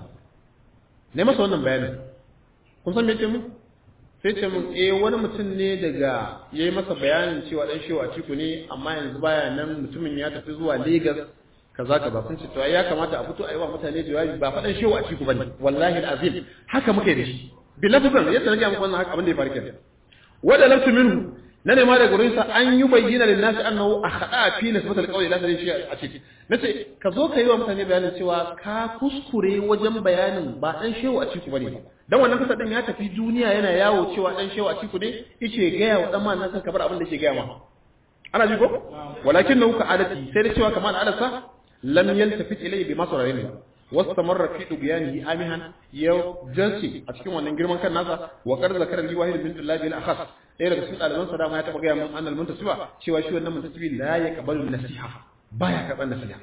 ne masa wannan bayanin kun san me ce mu sai ce mun eh wani mutum ne daga yayi masa bayanin cewa dan shewa ciku ne amma yanzu baya nan mutumin ya tafi zuwa Lagos kaza kaza sun ce to ya kamata a fito a yi wa mutane jawabi ba faɗan shewa ciku bane wallahi alazim haka muke da shi bi lafzan yadda nake muku wannan haka abin da ya faru kenan wada lamtu minhu na nema da gurinsa an yi bayyana lin nasi annahu akhada fi nisbat alqawli la tadri shi a ciki nace ka zo ka yi wa mutane bayanin cewa ka kuskure wajen bayanin ba dan shehu a ciki bane dan wannan kasa din ya tafi duniya yana yawo cewa dan shehu a ciki ne yace ga yawo dan man nan ka bar abin da yake ga ma ana ji ko walakin nau ka adati sai da cewa kamar alasa lam yaltafit ilayhi bi masrarin واستمر في دبيانه آمها يو جنسي أتكلم عن نجرم كان ناسا وقد ذكر لي واحد من الله الأخص ɗaya daga cikin ɗaliban sa dama ya taɓa gaya min annal muntasiba cewa shi wannan muntasibi la ya kabalu nasiha baya karɓar nasiha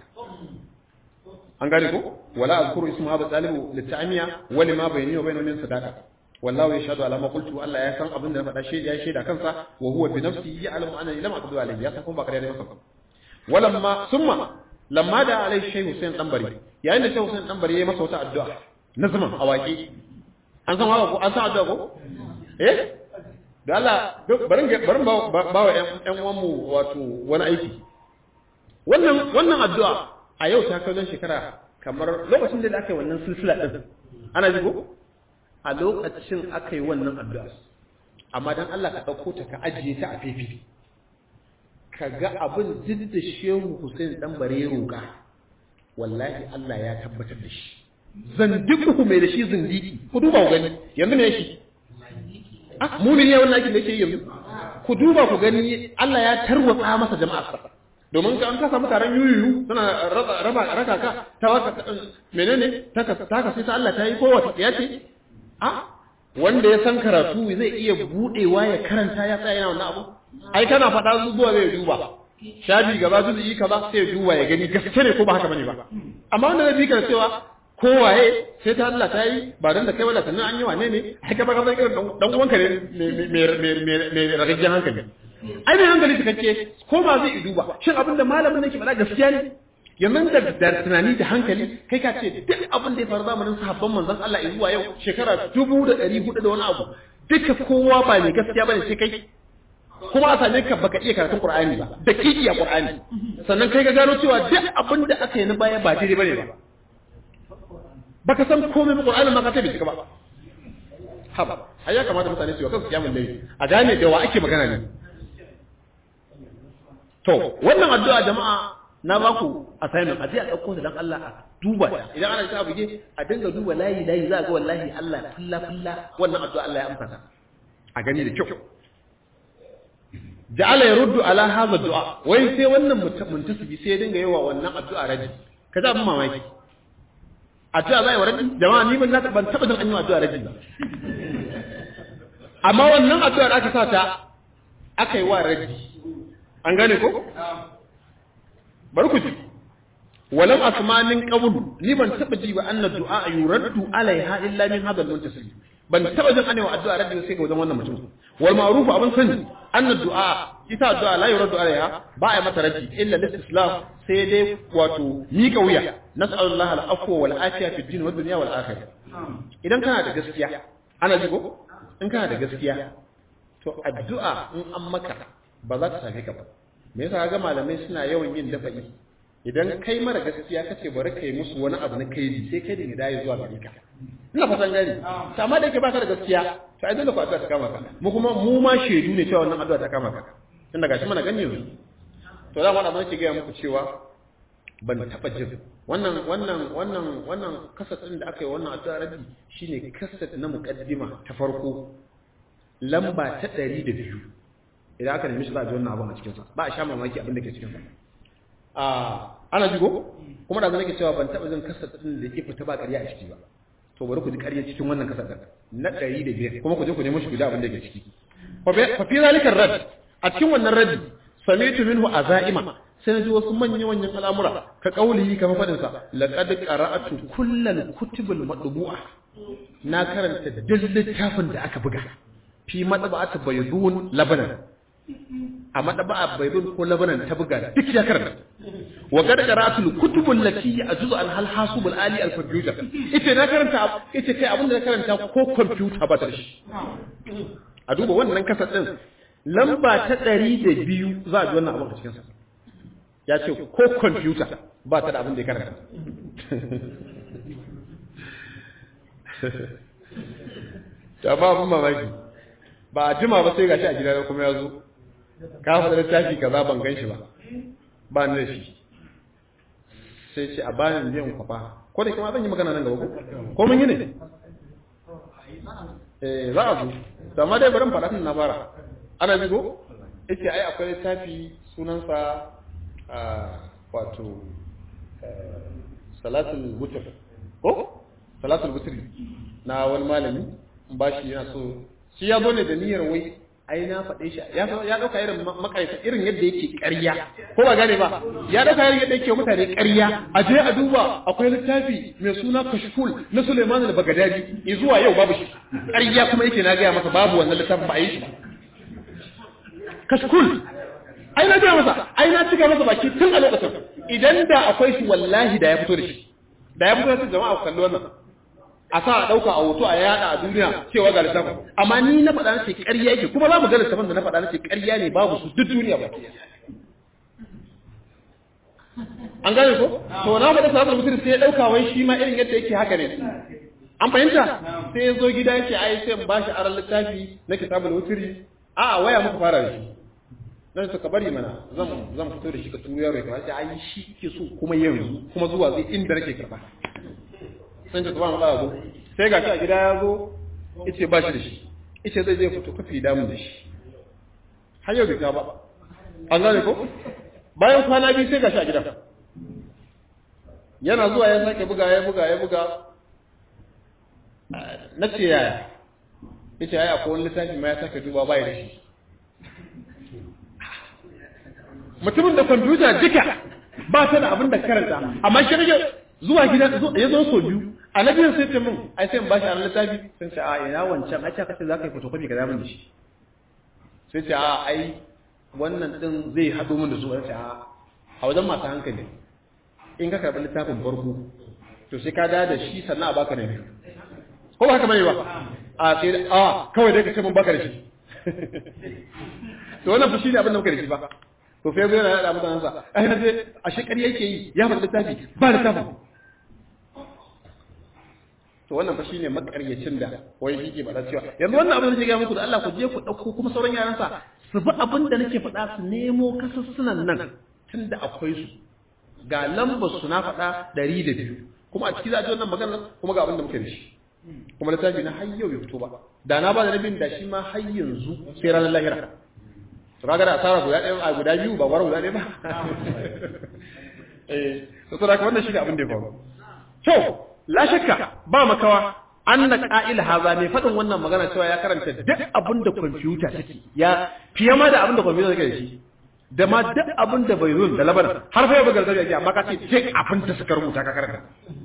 an gane ko wala azkuru ismu hada talibu litamiya wa lima bayni wa bayna min sadaqa wallahu yashhadu ala ma qultu Allah ya san abin da na faɗa shaida ya shaida kansa wa huwa bi nafsihi ya'lamu anna lam aqdu alayhi ya san kuma ba kare da masa walamma summa lamma da alayhi shay Hussein dan bari yayin da shay Hussein dan bari yayi masa wata addu'a na zaman awaki an san wa ko an san addu'a ko eh da Allah barin barin ba wa ƴan uwanmu wato wani aiki wannan wannan addu'a a yau ta kai shekara kamar lokacin da aka yi wannan silsila din ana ji ko a lokacin aka yi wannan addu'a amma dan Allah ka dauko ta ka ajiye ta a fefe ka ga abin duk da Shehu Hussein dan bare roƙa wallahi Allah ya tabbatar da shi zandiku mai da shi zindiki ku duba ku gani yanzu me shi ah mumin ne wannan aikin da yake yanzu ku duba ku gani Allah ya tarwatsa masa jama'a domin ka an ka samu taron yuyuyu suna raba raba raka ka ta waka menene ta ka ta ka sai ta Allah ta yi ko wata ya ce ah wanda ya san karatu zai iya budewa ya karanta ya tsaya yana wannan abu ai kana faɗa zuwa zai duba shafi gaba su yi kaza sai duba ya gani gaske ne ko ba haka bane ba amma wanda zai bi ka cewa kowaye sai ta Allah ta yi ba dan da kai wala sannan an yi wane ne ai ka baka irin dan uwanka ne mai ragajjen hankali ai mai hankali cikakke ko ba zai duba shin abin da malamin nake faɗa gaskiya ne yanzu da da tunani da hankali kai ka ce duk abin da ya faru zamanin sahabban manzon Allah zuwa yau shekara dubu da ɗari hudu da wani abu duka kowa ba mai gaskiya bane sai kai kuma a same ka baka iya karatun Qur'ani ba da kiki a Qur'ani sannan kai ga gano cewa duk abin da aka yi na baya ba daidai bane ba baka san komai ba Qur'anin ma ka tabi ba haba ai ya kamata mutane su yi kansu kiyamun dai a gane da wa ake magana ne to wannan addu'a jama'a na ba ku assignment a je a dauko ta dan Allah a duba ta idan ana ta buge a dinga duba layi layi za ga wallahi Allah fulla fulla wannan addu'a Allah ya amsa ta a gani da kyau ja'ala yaruddu ala hadha du'a wai sai wannan muntasibi sai ya dinga yawa wannan addu'a raji kaza abin mamaki addu'a zai wa raddi jama'a ni ban ban taba jin an yi addu'a raddi ba amma wannan addu'a da aka sa ta aka yi wa raddi an gane ko bari ku ji walam asmanin qablu ni ban taba ji ba anna du'a yuraddu alaiha illa min hadha al-muntasib ban taba jin anewa addu'a raddi sai ga wajen wannan mutum wal ma'ruf abin sani anna du'a ita addu'a la yuraddu alaiha ba a mata raddi illa lil-islam sai dai wato mika wuya nas'alullahi al-afwa wal afiya fi din wa dunya wal akhirah idan kana da gaskiya ana ji ko in kana da gaskiya to addu'a in an maka ba za ta same ka ba me yasa ga malamai suna yawan yin dafa'i idan kai mara gaskiya kace bari kai musu wani abu na kai sai kai da hidaya zuwa gare ka ina fatan gani to amma da yake baka da gaskiya to ai dole ku addu'a ta kama ka mu kuma mu ma shedu ne cewa wannan addu'a ta kama ka tunda gashi mana gani yanzu to da wannan abin ke ga muku cewa ban taba jin wannan wannan wannan wannan kasat din da aka yi wannan addu'a rabi shine kasat na muqaddima ta farko lamba ta 102 idan aka nemi shi za a ji wannan abin a cikin sa ba a sha mamaki abin da ke cikin sa a ana jigo kuma da nake cewa ban taba jin kasat din da yake fita ba ƙarya a ciki ba to bari ku ji ƙarya cikin wannan kasat din na 105 kuma ku je ku nemi shi guda abin da ke ciki fa fi zalika rad a cikin wannan radi sami'tu minhu azaima sai naji wasu manyan manyan al'amura ka kauli kamar fadin sa laqad qara'atu kullal kutubul madbu'a na karanta duk littafin da aka buga fi madba'at baydun labanan a madaba'a baydun ko labanan ta buga duk ya karanta wa qad qara'atu kutubul lati ajuzu an hal hasubul ali al computer ita na karanta ita kai abinda na karanta ko computer ba ta shi a duba wannan kasar din lamba ta ɗari da biyu za a ji wannan abin a cikinsa ya ce ko kwamfuta ba ta da abin da ya karanta ta ba abin mamaki ba a jima ba sai gashi a gida kuma ya zo ka faɗa littafi kaza ban gan shi ba ba ni da shi sai ce a bayan biyan kwafa ko da kuma zan yi magana nan gaba ko ko mun yi ne eh za a zo amma dai bari mu faɗa tun na fara ana zigo yace ai akwai littafi sunansa wato salatul wutr ko salatul wutr na wani malami ba shi yana so shi ya zo ne da niyyar wai ai na faɗe shi ya ya dauka irin makaita irin yadda yake ƙarya ko ba gane ba ya dauka irin yadda yake mutane ƙarya a je a duba akwai littafi mai suna kashful na Sulaiman al-Baghdadi zuwa yau babu shi ƙarya kuma yake na ga masa babu wannan littafin ba a yi shi ba kashkul ai na gaya masa ai na cika masa baki tun a lokacin idan da akwai shi wallahi da ya fito da shi da ya fito da shi jama'a ku kalli wannan a sa a ɗauka a hoto a yada a duniya cewa ga littafin amma ni na faɗa nace ƙarya yake kuma za mu ga littafin da na faɗa nace ƙarya ne babu su duk duniya ba an gane ko to na faɗa sabon mutum sai ya ɗauka wai shi ma irin yadda yake haka ne an fahimta sai ya zo gida yake ai sai ba shi aran littafi na kitabul wutri a waya muka fara da shi dan suka bari mana zan zan fito da shi ka turo yaro ka ce ai shi ke so kuma yanzu kuma zuwa zai inda nake karba sai ta subhanahu wa ta'ala sai ga shi a gida ya zo yace ba shi da shi yace zai je fito kafi damu da shi har yau bai ka ba an gane ko bayan kwana biyu sai ga shi a gida yana zuwa ya sake buga ya buga ya buga na ce yaya yace ai akwai wani littafi ma ya sake duba bai da shi mutumin da kwamfuta duka ba ta da abin da karanta amma shi rage zuwa gida ya zo so biyu a na biyun sai ce min ai sai in bashi a littafi sun ce a ina wancan ai ce kace za ka yi photocopy ka damun da shi sai ce a ai wannan din zai haɗo min da su sai a a wajen masu hankali in ka karɓi littafin farko to sai ka da shi sannan a baka na biyu ko ba haka bane ba a sai a kawai dai ka ce mun baka da shi to wannan fushi ne abin da muka da shi ba to fa yana yada mutanen sa ai na je a shekari yake yi ya faɗi littafi ba littafin to wannan fa shine makaryacin da wai yake faɗa cewa yanzu wannan abin da nake ga muku da Allah ku je ku dauko kuma sauran yaran sa su bi abin da nake faɗa su nemo kasussunan nan tunda akwai su ga lambar su na faɗa 102 kuma a ciki za a ji wannan magana kuma ga abin da muke da shi kuma littafi na har yau bai fito ba da na ba da nabin da shi ma har yanzu sai ranar lahira to kaga da asara guda ɗaya a guda biyu ba war guda ɗaya ba eh to saboda haka wannan shi ne abin da ya faru to la shakka ba makawa anna qa'il haza ne fadin wannan magana cewa ya karanta duk abin da kwamfuta take ya fiye ma da abin da kwamfuta take da shi da ma duk abin da bai zo da labar har fa ya bugar da yake amma ka ce duk abin da suka rubuta ka karanta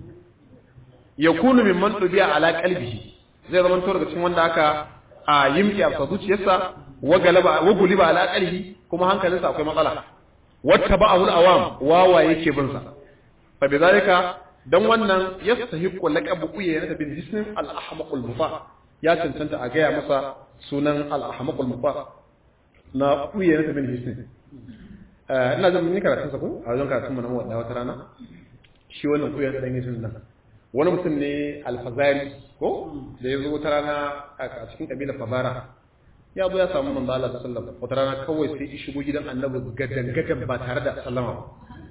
yakunu mimman tubiya ala qalbihi zai zama to daga cikin wanda aka a yimki a zuciyarsa wa galaba wa guliba ala qalbi kuma hankalinsa akwai matsala wata ba'ahu al-awam wawa yake bin sa fa bidalika dan wannan yastahiqu laqabu uyayna bin jism al-ahmaq al-mufa ya cancanta a gaya masa sunan al-ahmaq al-mufa na uyayna bin jism ina zan mun karatun sa ko a wajen karatun mu na wadda wata rana shi wannan uyayna dan jism nan wani mutum ne alfazari ko da ya zo wata rana a cikin kabilar fabara ya zo ya samu manzo Allah sallallahu alaihi wata rana kawai sai ya shigo gidan annabi gadan gadan ba tare da sallama ba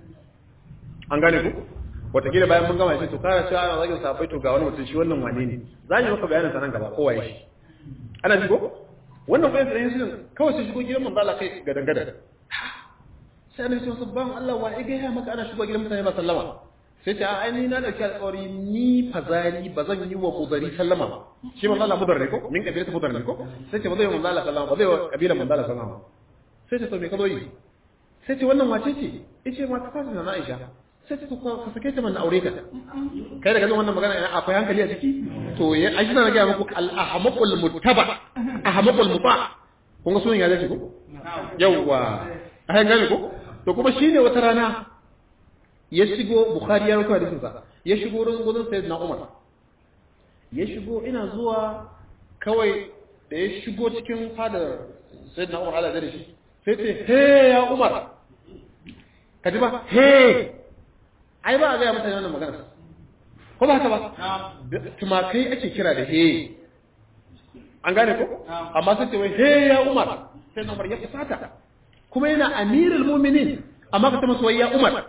an gane ku wataƙila bayan mun gama shi to kara cewa ana zagin safai to ga wani mutum shi wannan wane ne za yi maka bayanin sa nan gaba kowa shi ana ji ko wannan bayan sanin shi kawai sai shigo gidan manzo Allah kai gadan gadan sai annabi sallallahu alaihi wasallam Allah wa ya ga maka ana shigo gidan mutane ba sallama sai ta ai ni na dauki alƙawari ni fazari ba zan yi wa mudari sallama ba shi manzo Allah mudar ne ko min kabila mudar ne ko sai ce ba zai wa manzo Allah sallama ba zai wa kabila manzo Allah sallama sai ce to me ka zo yi sai ce wannan wace ce yace ma ta fasa na Aisha sai ce to ka sake ta man aure ka kai daga nan wannan magana akwai hankali a ciki to ya aji na ga muku al ahmaqul muttaba ahmaqul muta kun ga sunan ya zai ko yawwa ai gane ko to kuma shine wata rana ya shigo bukhari ya rubuta hadisin sa ya shigo wurin gudun sayyidina umar ya shigo ina zuwa kawai da ya shigo cikin fadar sayyidina umar Allah da shi sai ce he ya umar ka ji ba he ai ba a ga mutane wannan magana ko ba haka ba tumakai ake kira da he an gane ko amma sai ce wai he ya umar sai umar ya fusata kuma yana amirul mu'minin amma ka ta masa wai ya umar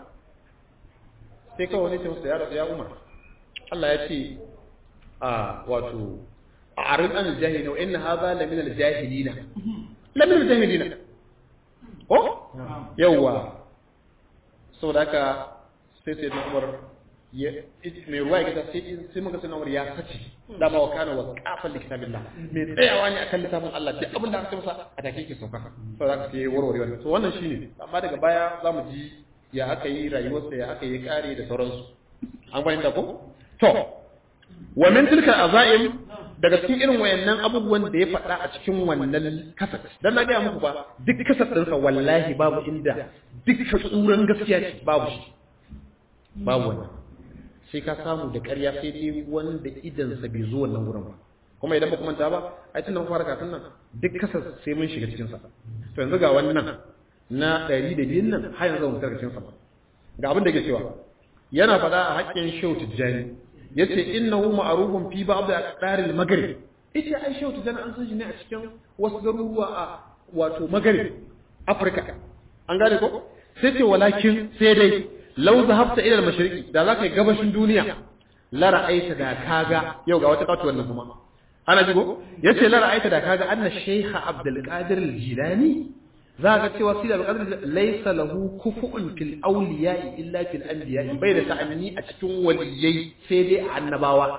sai kawai wani ce masa ya ya umar Allah ya ce a wato a arin an jahilina wa inna hadha la min al jahilina la min al jahilina ko yawa saboda haka sai sai da umar ya mai ruwa ya sai sai muka sai umar ya sace da ma wakana wa qafal li kitabillah mai tsayawa ne akan littafin Allah duk abin da aka ce masa a take yake sauka saboda haka sai warware wannan to wannan shine amma daga baya zamu ji ya aka yi rayuwarsa ya aka yi kare da sauransu an fahimta ko to wa min tilka azaim daga cikin irin wayannan abubuwan da ya faɗa a cikin wannan kasat dan na gaya muku ba duk kasat ɗinsa wallahi babu inda duk tsuran gaskiya ce babu shi babu wannan sai ka samu da ƙarya sai dai wanda idansa bai zo wannan wurin ba kuma idan ba kuma ta ba ai tun da fara kafin nan duk kasat sai mun shiga cikin sa to yanzu ga wannan na ɗari da biyun nan har yanzu mu tarkacin sa ga abin da ke cewa yana faɗa a haƙƙin shehu tijjani yace innahu ma'rufun fi ba'd al maghrib ita ai shehu tijjani an san shi ne a cikin wasu garuruwa a wato maghrib afirka an gane ko sai ce walakin sai dai law zahabta ila al-mashriqi da zaka yi gabashin duniya la ra'aita da kaga yau ga wata katuwar nan kuma ana jigo yace la ra'aita da kaga anna shaykha abdul qadir al-jilani za ga cewa sida al-qadr laysa lahu kufu'un fil awliya'i illa fil anbiya'i bai da ta'amini a cikin waliyai sai dai a annabawa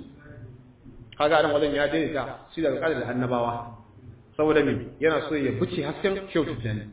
kaga nan wajen ya daidaita sida al-qadr da annabawa saboda me yana so ya fice hasken shehu tijani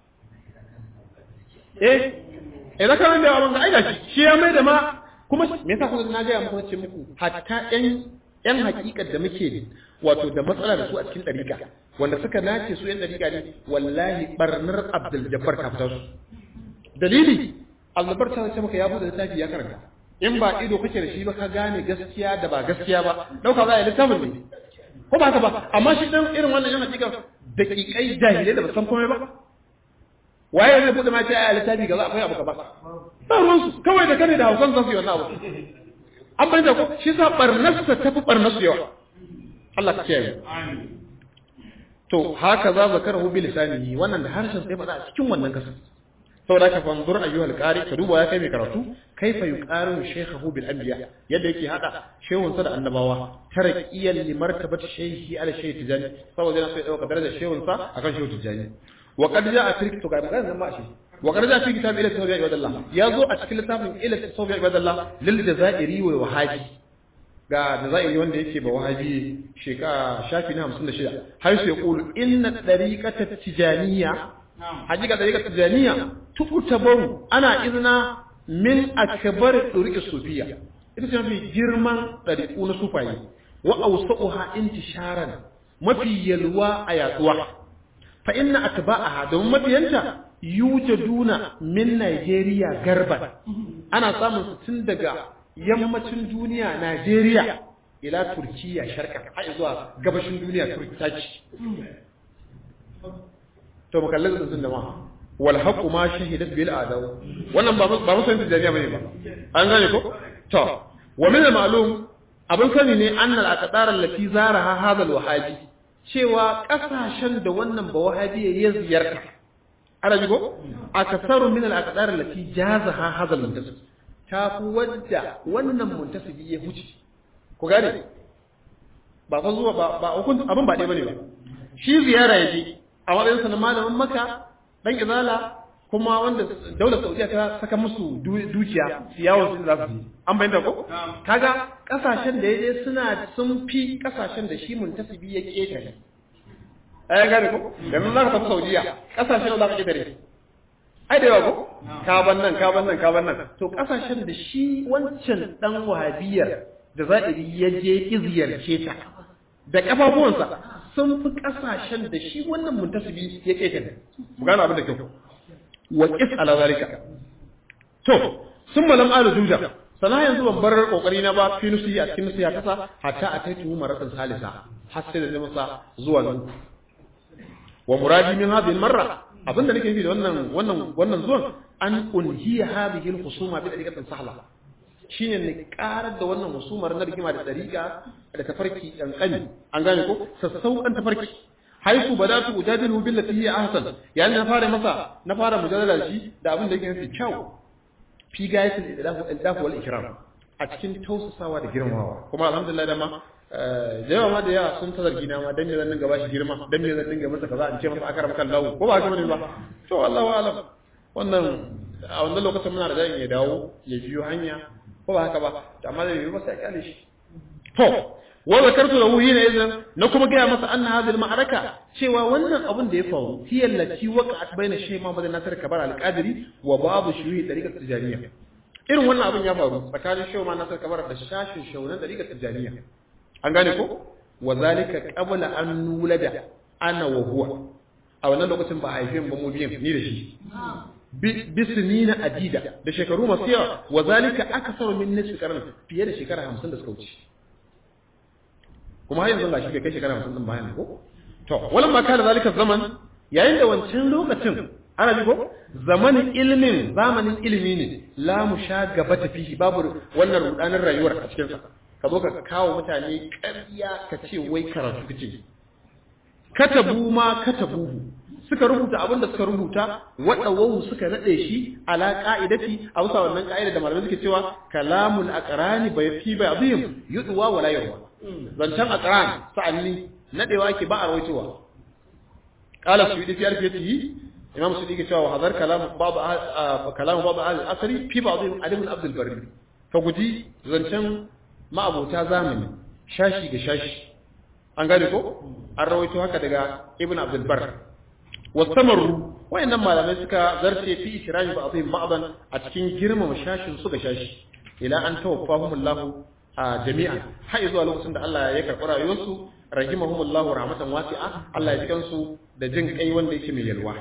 eh idan ka nan da abin ga aida shi shi ya mai da ma kuma me yasa kuma na ga muku ce muku hatta ƴan ƴan hakikar da muke wato da matsala da su a cikin dariƙa wanda suka nace su ƴan dariƙa ne wallahi barnar Abdul Jabbar ka fitar su dalili Abdul ta ce maka ya bude littafi ya karanta in ba ido kake da shi ba ka gane gaskiya da ba gaskiya ba dauka za a yi littafin ne ko ba haka ba amma shi dan irin wannan yana cikin daƙiƙai jahilai da ba san komai ba waye zai bude ma ce a littafi ga za akwai abu ka ba ba ruwansu kawai da kane da hausan zan su yi wannan abu an bayyana ko shi sa barnarsa ta fi barnarsu yawa Allah ka kiyaye to haka za zakarahu bi lisanihi wannan da harshen sai faɗa a cikin wannan kasar saboda ka fanzur ayyuhal qari ka duba ya kai mai karatu kaifa yuqaru shaykhahu bil anbiya yadda yake hada shehun sa da annabawa taraqiyan li martabati shaykhi ala shaykh tijani saboda yana so ya dauka darajar shehun sa akan shehu tijani wa qad jaa fi to ga magana ma shi wa qarja fi kitab ila tawbiya ibadallah ya zo a cikin littafin ila tawbiya ibadallah lil jazairi wa wahabi ga jazairi wanda yake ba wahabi shekara shafi na 56 har sai yaqulu inna dariqata tijaniya hakika dariqata tijaniya tutabaru ana izna min akbar duriqis sufiya ita ce mafi girman dariqu na sufayi wa awsa'uha intisharan mafi yalwa a yaduwa fa inna atba'aha domin mafiyanta yujaduna min Najeriya garban ana samun su tun daga yammacin duniya Najeriya ila Turkiya sharqan har zuwa gabashin duniya Turkiya to mukallin sun da ma wal haqu ma shahidat bil adaw wannan ba ba musan tijaniya bane ba an gane ko to wa min al ma'lum abin sani ne annal aqdar allati zaraha hadha al wahabi cewa kasashen da wannan ba wahabi ya ziyarta arabi ko akasaru min al aqdar allati jazaha hadha al muntasib ta fi wadda wannan muntasibi ya huce ku gane ba fa zuwa ba ba abin ba ɗaya bane ba shi ziyara yaje a matsayin sa na malamin maka dan izala kuma wanda daular saudiya ta saka musu dukiya su yawon su za su yi an bayyana ko kaga kasashen da yaje suna sun fi kasashen da shi muntasibi ya ketare ai gane ko yanzu za ka tafi saudiya kasashen da za ka ketare ai da yawa ko ka ban nan ka ban nan ka ban nan to kasashen da shi wancan dan wahabiyar da za'iri ya je iziyarce ta da kafafuwansa sun fi kasashen da shi wannan muntasibi ya ketare mu gane abin da kyau wa qis ala zalika to sun malam alu juja sana yanzu ban bar kokari na ba fi nusi a cikin nusi ya kasa hatta a kai tuhu maratan salisa har sai da masa zuwa nan wa muradi min hadhihi marra abinda nake nufi da wannan wannan wannan zuwan an unhiya hadhihi al-khusuma bi dariqatin sahla shine ne karar da wannan husumar na rigima da dariqa da tafarki kankani an gane ko sassauƙan tafarki haifu badatu ujadilu billati hiya ahsan yayin na fara masa na fara mujadala shi da abin da yake nufi kyau fi gayatul idafu idafu wal ikram a cikin tausasawa da girmamawa kuma alhamdulillah da ma da yawa ma da yawa sun ta zargi na ma dan me zan dinga bashi girma dan me zan dinga masa kaza in ce masa akaram kan lawo ko ba haka bane ba to Allahu alam wannan a wannan lokacin muna da dan ya dawo ya biyo hanya ko ba haka ba amma da biyo masa ya kale shi to wa zakartu lahu hina idan na kuma gaya masa anna hadhihi al-ma'araka cewa wannan abun da ya faru hiya allati waqa'at baina shaykh Muhammad Nasir Kabar al-Qadiri wa babu shuhi tariqat tijaniyya irin wannan abun ya faru tsakanin shaykh Muhammad Nasir Kabar da shashin shaunan tariqat tijaniyya an gane ko wa zalika qabla an nulada ana wa huwa a wannan lokacin ba a haife mu mu biyan ni da shi bisinina adida da shekaru masu yawa wa zalika aksaru min nisfi qarn fiye da shekara 50 da suka wuce kuma har yanzu ga shi bai kai shekara 50 din bayan ko to walan ma kana zalika zaman yayin da wancan lokacin ana ji ko zamanin ilmin zamanin ilimi ne la mushagaba fihi babu wannan rudanin rayuwar a cikin sa ka zo ka kawo mutane ƙarya ka ce wai karatu kace katabu ma katabuhu suka rubuta abin da suka rubuta waɗawahu suka naɗe shi ala ƙa'idati a bisa wannan ƙa'ida da malamai suke cewa kalamul aqrani bai fi bai azim yudwa wala yarwa zancan aqran sa'anni nadewa ke ba a rawaitowa qala suyudi fi alfiyatihi imam suyudi ke cewa hadar kalam ba'd kalam ba'd al-asri fi ba'd alim abd al-barri fa guji zancan ma'abota zamani shashi ga shashi an gane ko an rawaito haka daga ibn abd al-barr wastamarru wayannan malamai suka zarce fi ikrami ba'dihim ba'dan a cikin girmama shashin su ga shashi ila an tawaffahumullahu a jami'an har zuwa lokacin da Allah ya karɓi rayuwarsu rahimahumullahu rahmatan wasi'a Allah ya jikan su da jin kai wanda yake mai yalwa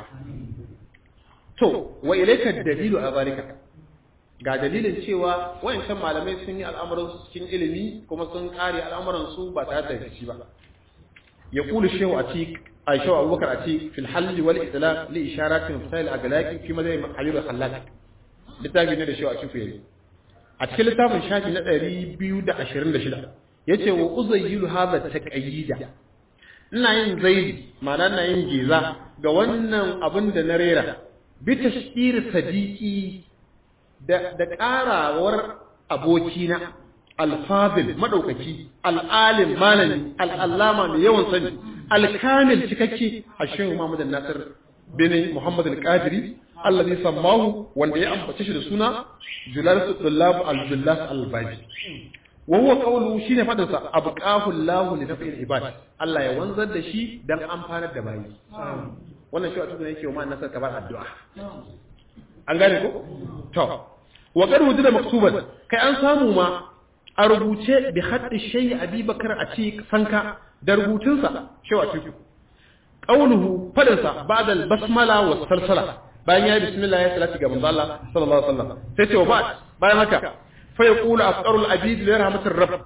to wa ilayka dalilu a zalika ga dalilin cewa wayancan malamai sun yi al'amuran su cikin ilimi kuma sun kare al'amuran su ba tare da shi ba يقول الشيخ عتيق أي شيخ أبو بكر عتيق في الحل والإطلاق لإشارات مفتاح الأغلاق في مدى حبيب الخلاق littafi ne da shi a cikin yayi a cikin littafin shafi na 226 yace wa uzayyilu hadha taqayyida ina yin zaidi ma'ana ina yin geza ga wannan abin da na rera bi tashkir sadiqi da da karawar abokina alfadil madaukaki al'alim malami al'allama mai yawan sani alkamil cikakke a shehu Muhammad Nasir bin Muhammad al-Qadiri allazi sammahu wanda ya ambace shi da suna Julas Dullab al-Jullas al-Baji wa huwa qawluhu shine fadin sa abqahu Allahu li naf'il ibad Allah ya wanzar da shi dan amfanar da bayi wannan shi a cikin yake wa ma nasar kabar addu'a an gane ko to wa qad wujida maktuban kai an samu ma a rubuce bi haddi shay'i Abubakar a ci sanka da rubutunsa shewa cikin qawluhu fadinsa ba'da al-basmala wa salsala bayan ya yi bismillah ya salati ga manzo Allah sallallahu alaihi wasallam sai ce wa ba bayan haka fa yaqulu afqarul abid li rahmatir rabb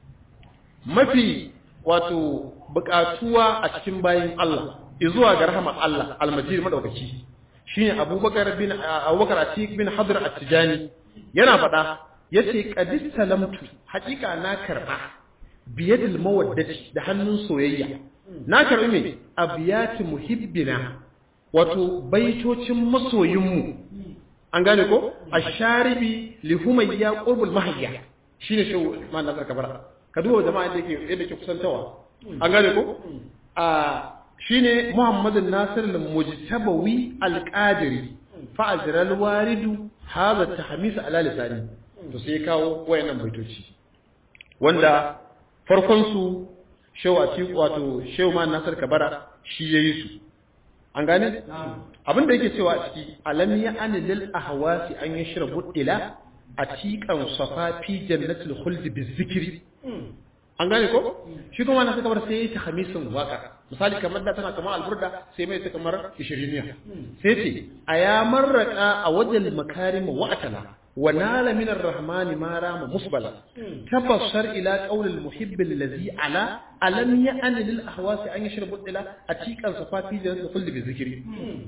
mafi wato bukatuwa a cikin bayin Allah izuwa ga rahmar Allah al-majid madaukaki shine Abubakar bin Abubakar Atiq bin Hadr At-Tijani yana faɗa yace qadis salamtu haƙiƙa na karba biyadil mawaddati da hannun soyayya na karbi me abiyati muhibbina wato baitocin masoyinmu an gane ko asharibi li humayya qurbul mahayya shine shi ma na kabara ka duba jama'a yadda yake yadda ke kusantawa an gane ko a shine muhammadun nasir al-mujtabawi al-qadiri fa ajra al-waridu hadha tahmis ala lisani to sai kawo wayannan baitoci wanda farkon su shehu atiku wato shehu ma nasir kabara shi yayi su an gane abin da yake cewa a ciki alam ya ani lil ahwasi an yashrabu ila atiqan safa fi jannatil khuld bizikri an gane ko shi kuma wannan kamar sai yayi tahmisin waka misali kamar da tana kamar alburda sai mai ta kamar 20 sai ce aya marraka a wajal makarim wa atala wa nala min arrahmani ma rama musbala tabassar ila qawl almuhibb alladhi ala alam ya'ni lil ahwasi an yashrabu ila atiqan safati jannatul khuld bi zikri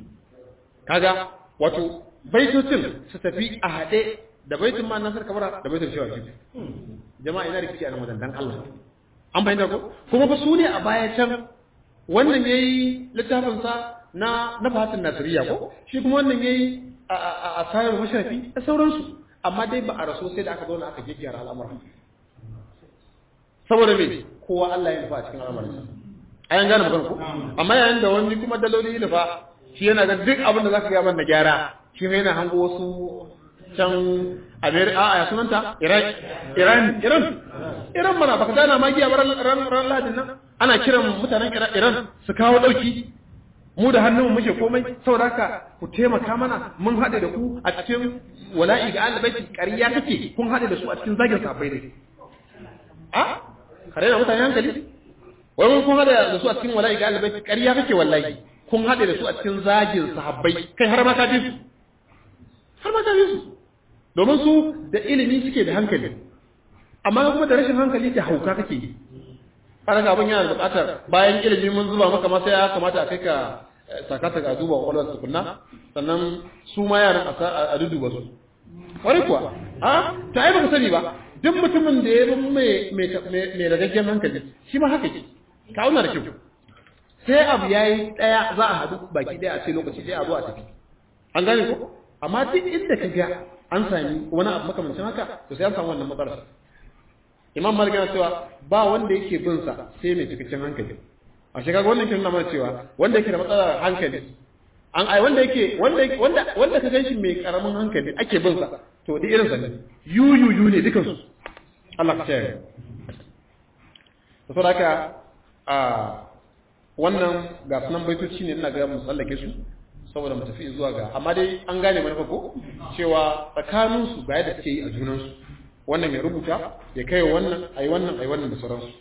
kaga wato baitocin su tafi a hade da baitin ma nasar kabara da baitin shawa jama'a ina rikici a nan wajen dan Allah an bayyana ko kuma fa su ne a baya can wannan yayi littafin sa na na fatin nasiriya ko shi kuma wannan yayi a sayar masharafi da sauransu amma dai ba a raso sai da aka zauna aka gyaggyara al'amura saboda me kowa Allah ya nufa a cikin al'amuransa ayan gane magana ko amma yayin da wani kuma daloli ya nufa shi yana ga duk abin da zaka ga man da gyara shi ne yana hango wasu can America a ya sunanta Iran Iran Iran Iran mana baka gana magiya ran ran ran ladin nan ana kiran mutanen Iran su kawo dauki mu da hannun muke komai saboda haka ku taimaka mana mun haɗe da ku a cikin wala'i ga alibaiti ƙarya kake kun haɗe da su a cikin zagin safai ne a kare da mutane hankali wai mun kun haɗe da su a cikin wala'i ga alibaiti ƙarya kake wallahi kun haɗe da su a cikin zagin sahabbai kai har ma ka fi su har ma ka fi su domin su da ilimi suke da hankali amma kuma da rashin hankali da hauka kake yi kaga abin yana da buƙatar bayan ilimi mun zuba maka ma sai ya kamata a kai ka sakata ga duba kwakwalwar tukunna sannan su ma yaran a duduba su wani kuwa a ta ai baka sani ba duk mutumin da ya bin mai mai ragaggen hankali shi ma haka ke ka auna da kyau sai abu ya yi ɗaya za a haɗu baki ɗaya a ce lokaci ɗaya a zo a tafi an gane ko amma duk inda ka ga an sami wani abu makamancin haka to sai an samu wannan matsalar imam malik yana cewa ba wanda yake bin sa sai mai cikakken hankali a shekaga wannan kin nuna mana cewa wanda yake da matsalar hankali an ai wanda yake wanda wanda wanda ka ganshi mai karamin hankali ake bin sa to da irin sa ne yu yu yu ne dukan su Allah ka tsaya to saboda haka a wannan ga sunan baitoci ne ina ga mu tsallake su saboda mu tafi zuwa ga amma dai an gane manufa ko cewa tsakanin su ga yadda suke yi a junan su wannan ya rubuta ya kai wannan ai wannan ai wannan da sauransu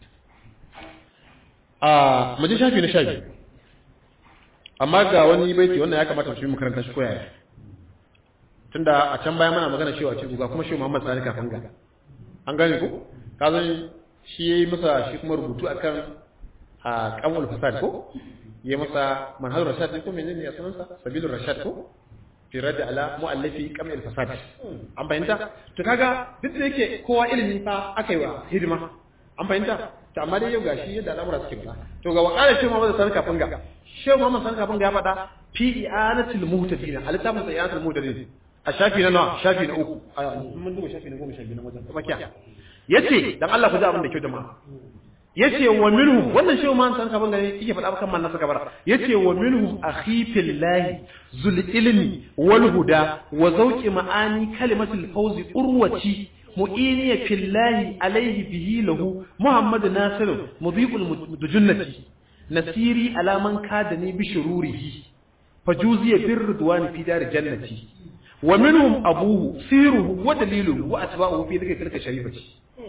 a maji shafi na shafi amma ga wani baiti wannan ya kamata su yi makaranta shi koyaya tunda a can baya mana magana cewa ce ga kuma shi Muhammad Sani kafin ga an gane ko ka zan shi yayi masa shi kuma rubutu akan a kamul fasad ko yayi masa manhajul rashad ko menene ya sunansa sabilur rashad ko fi radda ala mu'allafi kamil fasad an fahimta to kaga duk da yake kowa ilimi fa aka yi wa hidima an fahimta to amma dai yau gashi yadda al'amura suke ba to ga wakala shi Muhammad Sani kafin ga shi Muhammad Sani kafin ga ya faɗa fi i'anatil muhtadin alitafin sa i'anatil muhtadin a shafi na nawa shafi na uku mun duba shafi na goma shafi na wajen tsakiya yace dan Allah ku ji abin da kyau jama'a yace wa minhum wannan shehu man san kaban gane yake faɗa kan man nasa kabara yace wa minhum akhi fillahi zul ilmi wal huda wa zawqi ma'ani kalimatul fawzi urwati mu'iniya fillahi alaihi bihi lahu muhammad nasir mudiqul mujunnati nasiri alaman kadani bi shururihi fajuziya bir ridwan fi dar jannati wa minhum abuhu siruhu wa daliluhu wa atba'uhu fi dhikri tilka sharifati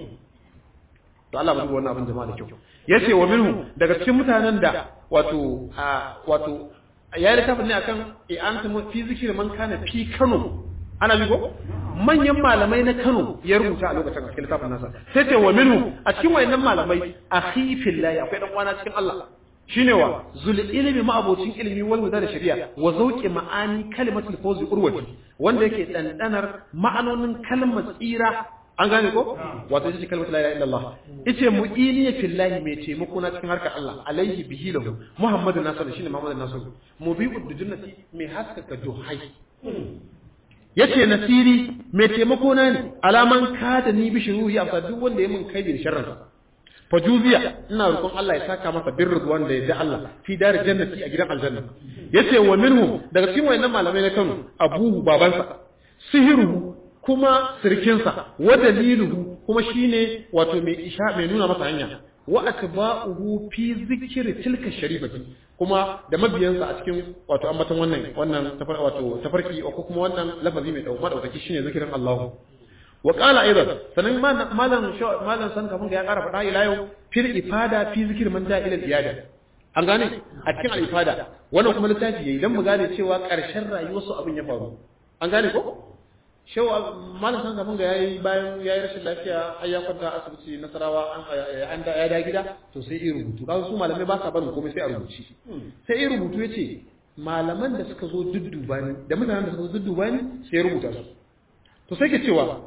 to Allah ba wannan abin jama'a da kyau yace wa minhum daga cikin mutanen da wato wato ya littafin ne akan i'antu fi zikri man kana fi Kano ana bi ko manyan malamai na Kano ya rubuta a lokacin cikin littafin nasa sai ce wa minhu a cikin wayannan malamai akhi fillahi akwai dan kwana cikin Allah shine wa zul ilmi ma'abocin ilmi wal huda da shari'a wa zawqi ma'ani kalimatul fawzi urwati wanda yake dandanar ma'anonin kalmar tsira an gane ko wato ita ce kalmar la ilaha illallah ice mu'ini fillahi mai taimako na cikin harkar Allah alaihi bihi lahu muhammadun nasir shine muhammadun nasir mubi'ud dujunnati mai haskaka juhai yace nasiri mai taimako na ne alaman kada ni bi shuruhi a duk wanda ya mun kai da sharrin fajuziya ina roƙon Allah ya saka masa birru wanda ya da Allah fi dar jannati a gidan aljanna yace wa minhum daga cikin wayannan malamai na Kano abuhu babansa sihiru kuma sirkinsa wa daliluhu kuma shine wato mai isha mai nuna masa hanya wa atba'uhu fi zikri tilka sharifati kuma da mabiyansa a cikin wato ambaton wannan wannan tafar wato tafarki ko kuma wannan lafazi mai dauka madaukaki shine zikirin Allah wa qala aidan sanan malam malam san kafin ga ya kara fada ila yau fil ifada fi zikr man da ila iyada an gane a cikin al ifada wannan kuma littafi yayi dan mu gane cewa karshen rayuwar su abin ya faru an gane ko shewa malam san kafin ga yayi bayan yayi rashin lafiya har ya kwanta asibiti nasarawa an an da ya da gida to sai yi rubutu kaga su malamai ba sa barin komai sai a rubuci sai yi rubutu yace malaman da suka zo dudduba ni da mutanen da suka zo dudduba ni sai ya rubuta su to sai ke cewa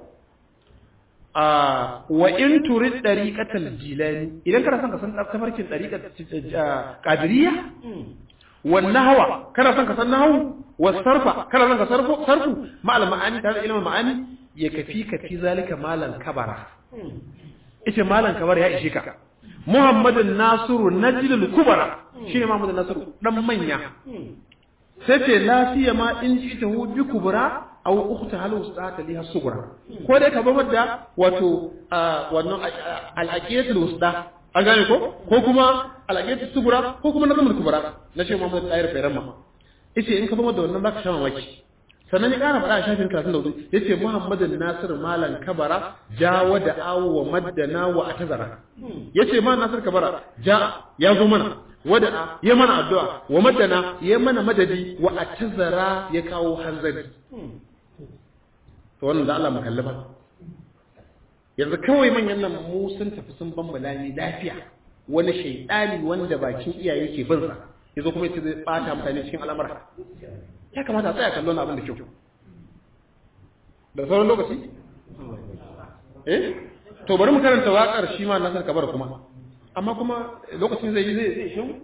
a wa in turid dariqatal jilani idan kana son ka san tafarkin dariqat qadiriyya wan nahwa kana son ka san nahwu was sarfa kana son ka sarfu sarfu ma'al ma'ani tare ilmin ma'ani ya kafi ka fi zalika malan kabara ita malan kabara ya ishe ka muhammadun nasiru najlul kubara shine muhammadun nasiru dan manya sai ce lafiya ma in ji ta hu bi kubra aw ukhta hal ustata liha sugra ko dai ka babar da wato wannan al-aqidatul wusta an gane ko ko kuma al-aqidatul sugra ko kuma nazamul kubra na shi Muhammad Tahir Fairamma yace in ka babar da wannan zaka sha mamaki sannan ya kara faɗa a shafin 34 yace Muhammadun Nasir Malan Kabara jawa da awu wa maddana wa atazara yace ma Nasir Kabara ja ya zo mana wada ya mana addu'a wa madana ya mana madadi wa atazara ya kawo hanzari to wannan da Allah mu kallaba yanzu kawai manyan nan mu sun tafi sun bambala ni lafiya wani shaidani wanda bakin iyaye ke bin sa yazo kuma yace zai bata mutane cikin al'amura ya kamata a tsaya kallon abin da kyau da sauran lokaci eh to bari mu karanta waƙar shi ma nasar kabar kuma amma kuma lokacin zai yi zai zai shi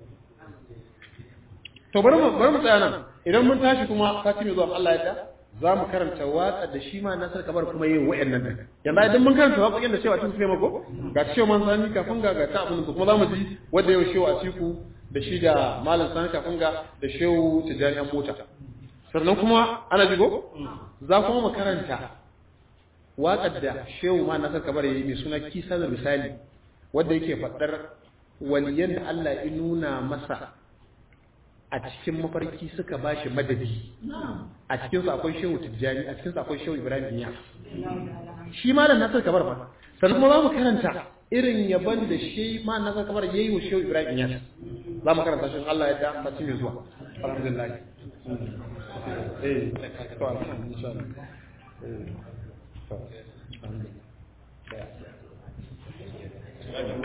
to bari mu bari mu tsaya nan idan mun tashi kuma sati mai zuwa Allah ya ta za mu karanta waƙar da shi ma nasar kabar kuma yin wa'annan da yanzu idan mun karanta waƙoƙin da cewa tun sai mako ga cewa man sani kafin ga ga ta abin da kuma za mu ji wanda yau shewa a ciku da shi da malam sani kafin ga da shehu tijjani an mota sannan kuma ana jigo za kuma mu karanta waƙar da shehu ma nasar kabar yayi mai suna kisa da misali wanda yake faɗar waliyan da Allah ya nuna masa a cikin mafarki suka ba shi madadi a cikinsu akwai shehu tijjani a cikinsu akwai shehu ibrahim iya shi ma da nasar kabar ba sannan kuma za mu karanta irin yaban da shi ma nasar kabar ya yi wa shehu ibrahim iya za mu karanta shi Allah ya da sati mai zuwa alhamdulillah eh to alhamdulillah eh